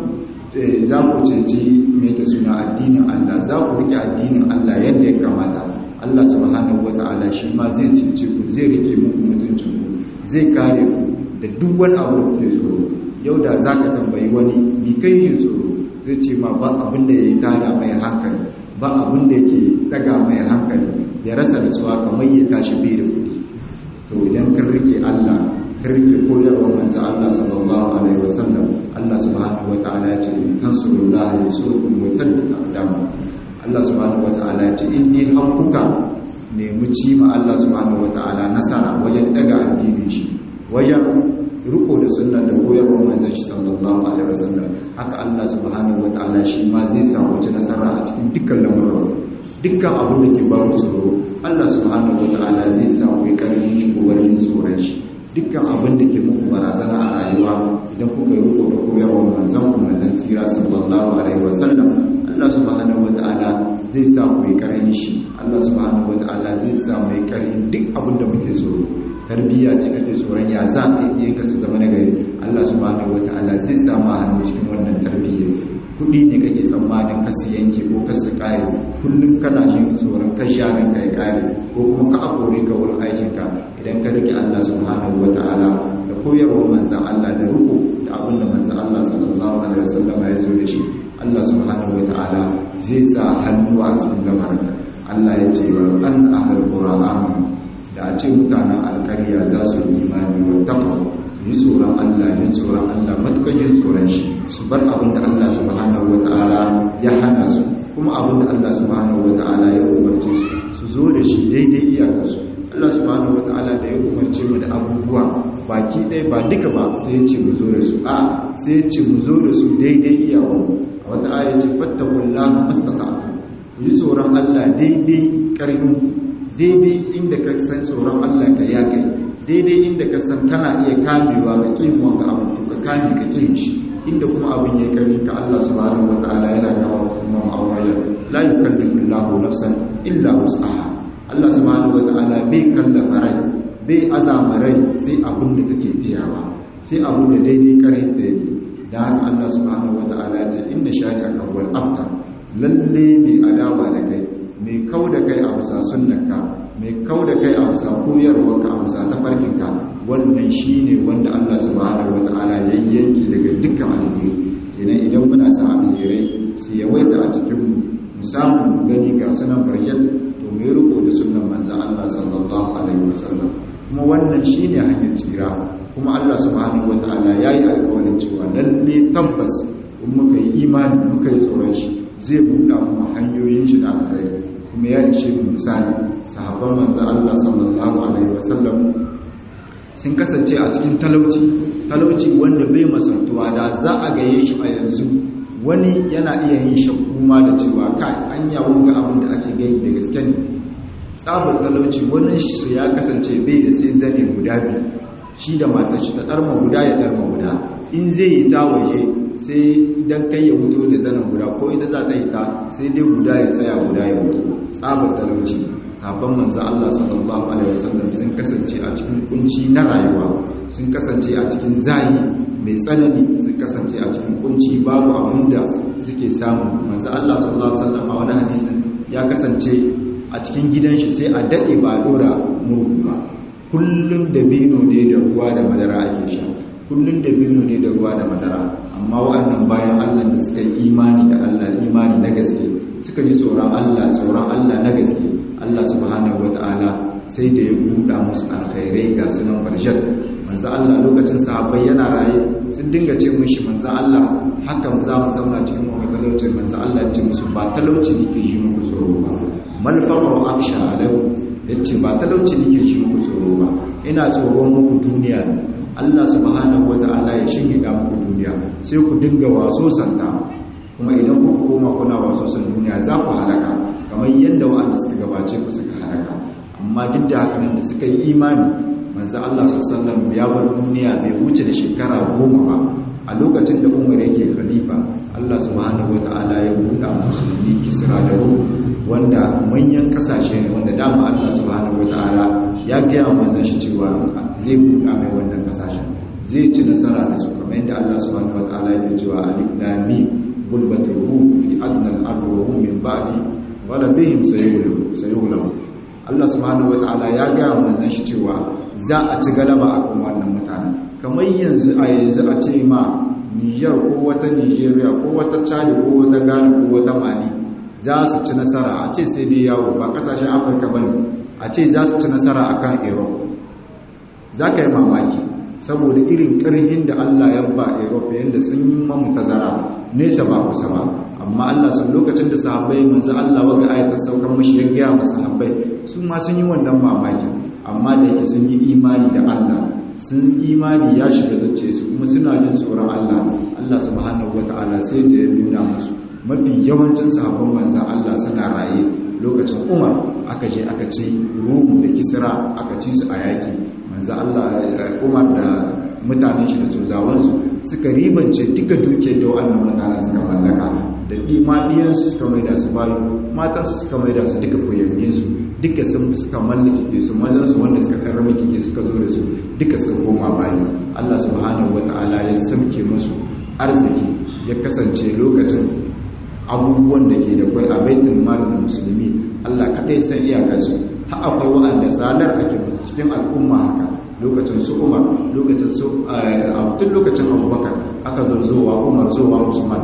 za ku ceci mai da suna addinin Allah za ku rike addinin Allah yadda ya kamata Allah subhanahu wa ta'ala shi ma zai cece ku zai rike muku mutuncin ku zai kare ku da duk wani abu da kuke tsoro yau da za ka tambayi wani ni kai yin tsoro zai ce ma ba abin da ya yi tada mai hankali ba abin da ke daga mai hankali ya rasa nasuwa kamar ya tashi bai da kuɗi to idan kan rike Allah kan rike koyarwa manzo Allah sallallahu alaihi wasallam Allah subhanahu wataala ya ce tansurullaha yansurkum wa yuthabbit aqdamakum Allah subhanahu wataala ya ce inni hakkuka nemi ci ma Allah subhanahu wataala nasara wajen daga addinin shi wajen riko da sunna da koyarwa manzon shi sallallahu alaihi wasallam haka Allah subhanahu wataala shi ma zai samu wata nasara a cikin dukkan lamuran dukkan abin da ke babu tsoro Allah subhanahu wataala zai samu ya karfin shi ko wani tsoron shi dukkan abin da ke muku barazana a rayuwa idan kuka yi riko da koyarwa manzon ku manzon tsira sallallahu alaihi wasallam Allah subhanahu wataala zai samu ya karfin shi Allah subhanahu wataala zai samu ya karfin duk abin da muke tsoro tarbiyya ce kake tsoron ya za ka yi ka su zama nagari Allah subhanahu wataala zai samu hannu cikin wannan tarbiyya kudi ne kake tsammanin kasu yanke ko kasu kare kullum kana jin tsoron kan sharin kai kare ko kuma ka akore ka wurin aikinka idan ka rike Allah subhanahu wataala da koyarwar manzan Allah da ruku da abin da manzan Allah sallallahu alaihi wasallam ya zo da shi Allah subhanahu wataala zai sa hannu a cikin lamarinka Allah ya ce wa an ahlul qur'an da a ce mutanen alƙarya za su yi imani wa taqwa yi tsoron Allah yi tsoron Allah matuƙar yin tsoron shi su bar abin da Allah subhanahu wata'ala ya hana su kuma abin da Allah subhanahu wata'ala ya umarce su su zo da shi daidai iyakarsu Allah subhanahu wata'ala da ya umarce mu da abubuwa baki ɗaya ba duka ba sai ya ce mu zo da su a sai ya ce mu zo da su daidai iyawa a wata aya ce fattakullaha mastata'tu ku yi tsoron Allah daidai ƙarfin daidai inda ka san tsoron Allah ka ya kai daidai inda ka san kana iya kamewa ga kin wanda abin to ka kame ka kin shi inda kuma abin ya kare ka Allah subhanahu wataala yana kawo kuma ma'awaya la yukallifu Allahu nafsan illa wus'aha Allah subhanahu wataala bai kallafa rai bai azama rai sai abin da take biyawa sai abin da daidai kare ta yake dan haka Allah subhanahu wataala ya ce inna shani'aka wal abtar lalle mai adawa da kai mai kau da kai a bisa sunnarka mai kau da kai a bisa koyarwarka a bisa tafarkinka wannan shi ne wanda Allah subhanahu wata'ala ya yanki daga dukkan alheri kenan idan muna sa alherai su yawaita a cikin mu samu gani ga sunan baryat to mai riko da sunan manzan Allah sallallahu alaihi wasallam kuma wannan shi ne hanyar tsira kuma Allah subhanahu wata'ala ya yi alkawarin cewa lalle tabbas in muka yi imani muka yi tsoron shi zai buɗa mu hanyoyin shi da alkhairi kuma ya ishe mu misali sahabban manzo Allah sallallahu alaihi wasallam sun kasance a cikin talauci talauci wanda bai masantuwa da za a gaye shi a yanzu wani yana iya yin shakku ma da cewa kai an yawon ga abin da ake gani da gaske ne tsabar talauci wani shi ya kasance bai da sai zane guda biyu shi da matar shi ta ɗarma guda ya ɗarma guda in zai yi ta waje sai idan kai ya wuto da zanen guda ko ita za ta yi ta sai dai guda ya tsaya guda ya wuto tsabar talauci sabon manzo Allah sallallahu alaihi wasallam sun kasance a cikin kunci na rayuwa sun kasance a cikin zayi mai tsanani sun kasance a cikin kunci babu abin da suke samu manzo Allah sallallahu alaihi wasallam a wani hadisin ya kasance a cikin gidan shi sai a dade ba dora murhu ba kullum da bino ne da ruwa da madara ake sha kullum da bino ne da ruwa da madara amma wa'annan bayan Allah da suka yi imani da Allah imani na gaske suka ji tsoron Allah tsoron Allah na gaske Allah subhanahu wata'ala sai da ya buɗa musu alkhairai ga sunan barshat manzo Allah lokacin sahabbai yana raye sun dinga ce mishi manzo Allah hakan za mu zauna cikin wani talauci manzo Allah ya ce musu ba talauci nake yi muku tsoro ba mal faqru aksha alaikum yace ba talauci nake yi muku tsoro ba ina tsoron muku duniya Allah subhanahu wata'ala ya shingida muku duniya sai ku dinga waso santa kuma idan ku koma kuna waso san duniya za ku halaka kamar yadda wa'anda suka gabace ku suka halaka amma duk da haka nan da suka yi imani manzo Allah sallallahu ya bar duniya bai wuce da shekara goma ba a lokacin da Umar yake khalifa Allah subhanahu wata'ala ya buɗa musulmi Kisra da Rum wanda manyan kasashe ne wanda dama Allah subhanahu wata'ala ya gaya manzon shi cewa zai buɗa mai wannan kasashen zai ci nasara da su kamar yadda Allah subhanahu wata'ala ya cewa alif lam mim gulbatul rum fi adna al-ard wa hum min ba'di wala bihim sayughlabu Allah subhanahu wata'ala ya gaya manzon shi cewa za a ci galaba akan wannan mutane kamar yanzu a yanzu a ce ma Niger ko wata Nigeria ko wata Chad ko wata Ghana ko wata Mali za su ci nasara a ce sai dai yawo ba kasashen Afirka bane a ce za su ci nasara akan Europe za ka yi mamaki saboda irin ƙarhin da Allah ya ba Europe yadda sun yi mamu tazara nesa ba kusa ba amma Allah sun lokacin da sahabbai manzo Allah waga ayatar saukar mashi ya gaya masa sahabbai su ma sun yi wannan mamaki amma da yake sun yi imani da Allah sun imani ya shiga zace su kuma suna jin tsoron Allah Allah subhanahu wataala sai da ya nuna musu mafi yawancin sahabban manzan Allah suna raye lokacin Umar aka je aka ci Rum da Kisra aka ci su a yaki manzan Allah Umar da mutanen shi da sozawansu suka ribance duka dukiyar da wannan mutanen suka mallaka da dimadiyansu suka maida su bayu matansu suka maida su duka koyayyinsu duka sun suka mallake ke su mazansu wanda suka karrama ke suka zo da su duka suka koma bayu Allah subhanahu wata'ala ya samke musu arziki ya kasance lokacin abubuwan da ke da kwai a baitul malin musulmi Allah kaɗai san iyakarsu har akwai wa'anda sadar ake musu cikin al'umma haka lokacin su umar lokacin su tun lokacin abubakar aka zo zowa umar zowa usman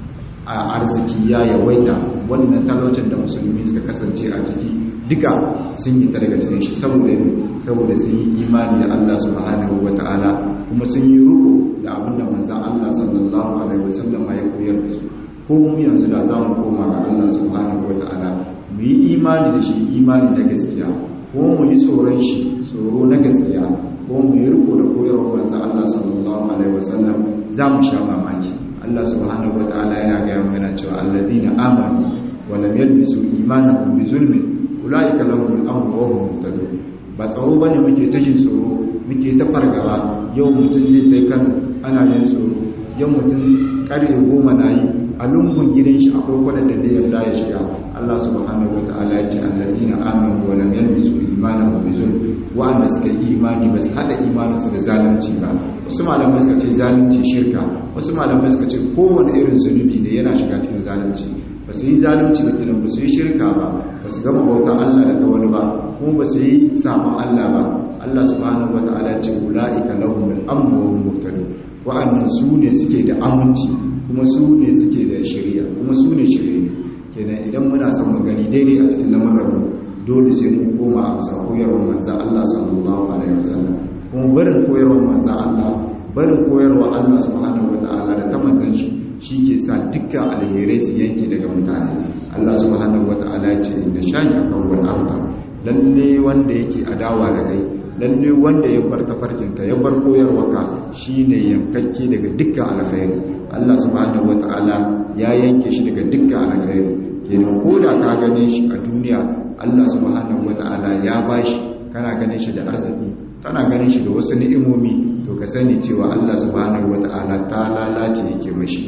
a arziki ya yawaita wannan talaucin da musulmi suka kasance a ciki duka sun yi ta daga cikin shi saboda saboda sun yi imani da Allah subhanahu wata'ala kuma sun yi ruko da abin da manzon Allah sallallahu alaihi wasallam ya koyar da su ko mu yanzu da za mu koma ga Allah subhanahu wata'ala mu yi imani da shi imani na gaskiya ko mu yi tsoron shi tsoro na gaskiya ko mu yi riko da koyarwar manzon Allah sallallahu alaihi wasallam za mu sha mamaki Allah subhanahu wata'ala yana ga yana cewa alladhina amanu wa lam yalbisu imanahum bi zulmin ulaika lahum al-amru wa hum muhtadun ba tsaro bane muke ta jin tsoro muke ta fargaba yau mutum zai tai kan ana yin tsoro yau mutum karye goma na yi a lungun gidan shi akwai wadanda da yarda ya shiga Allah subhanahu wata'ala ya ce alladina amanu wa lam yalbisu imanahum bi zulm wa'anda suka yi imani ba su hada imaninsu da zalunci ba wasu malamai suka ce zalunci shirka wasu malamai suka ce kowane irin zunubi ne yana shiga cikin zalunci ba su yi zalunci ba kenan ba su yi shirka ba ba su gama bautan Allah da ta wani ba kuma ba su yi samun Allah ba Allah subhanahu wata'ala ce ula'ika lahum al-amru wa hum muhtadun wa'annan su ne suke da aminci kuma su ne suke da shari'a kuma su ne shari'a kenan idan muna son mu gani daidai a cikin lamarin mu dole sai mu koma a bisa koyarwar manzon Allah sallallahu alaihi wasallam kuma barin koyarwar manzon Allah barin koyarwar Allah subhanahu wata'ala da ta manzon shi shi ke sa dukkan alherai su yanke daga mutane Allah subhanahu wata'ala ya ce inda shani akan wani abta lalle wanda yake adawa da kai lalle wanda ya bar tafarkinka ya bar koyarwaka shine yankakke daga dukkan alkhairi Allah subhanahu wata'ala ya yanke shi daga dukkan alkhairi kenan ko da ka gane shi a duniya Allah subhanahu wata'ala ya bashi kana ganin shi da arziki kana ganin shi da wasu ni'imomi to ka sani cewa Allah subhanahu wata'ala ta lalace yake mashi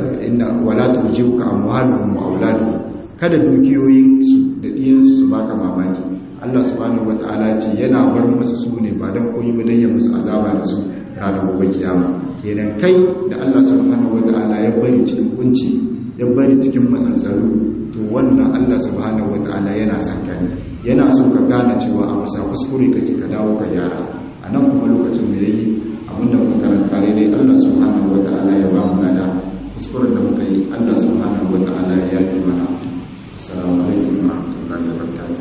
wala tujibuka amwaluhum wa auladuhum kada dukiyoyin su da diyan su baka mamaki Allah subhanahu wataala ce yana bar musu su ne ba dan koyi ba dan ya musu azaba da su ranar gobe kiyama kenan kai da Allah subhanahu wataala ya bari cikin kunci ya bari cikin matsantsaru to wannan Allah subhanahu wataala yana son ka ne yana so ka gane cewa a wasa kuskure kake ka dawo ka gyara a nan kuma lokacin da yayi abinda muka karanta dai Allah subhanahu wataala ya ba mu nada kuskuren da muka yi Allah subhanahu wa ta'ala ya yi mana assalamu alaikum wa rahmatullahi wa barakatuh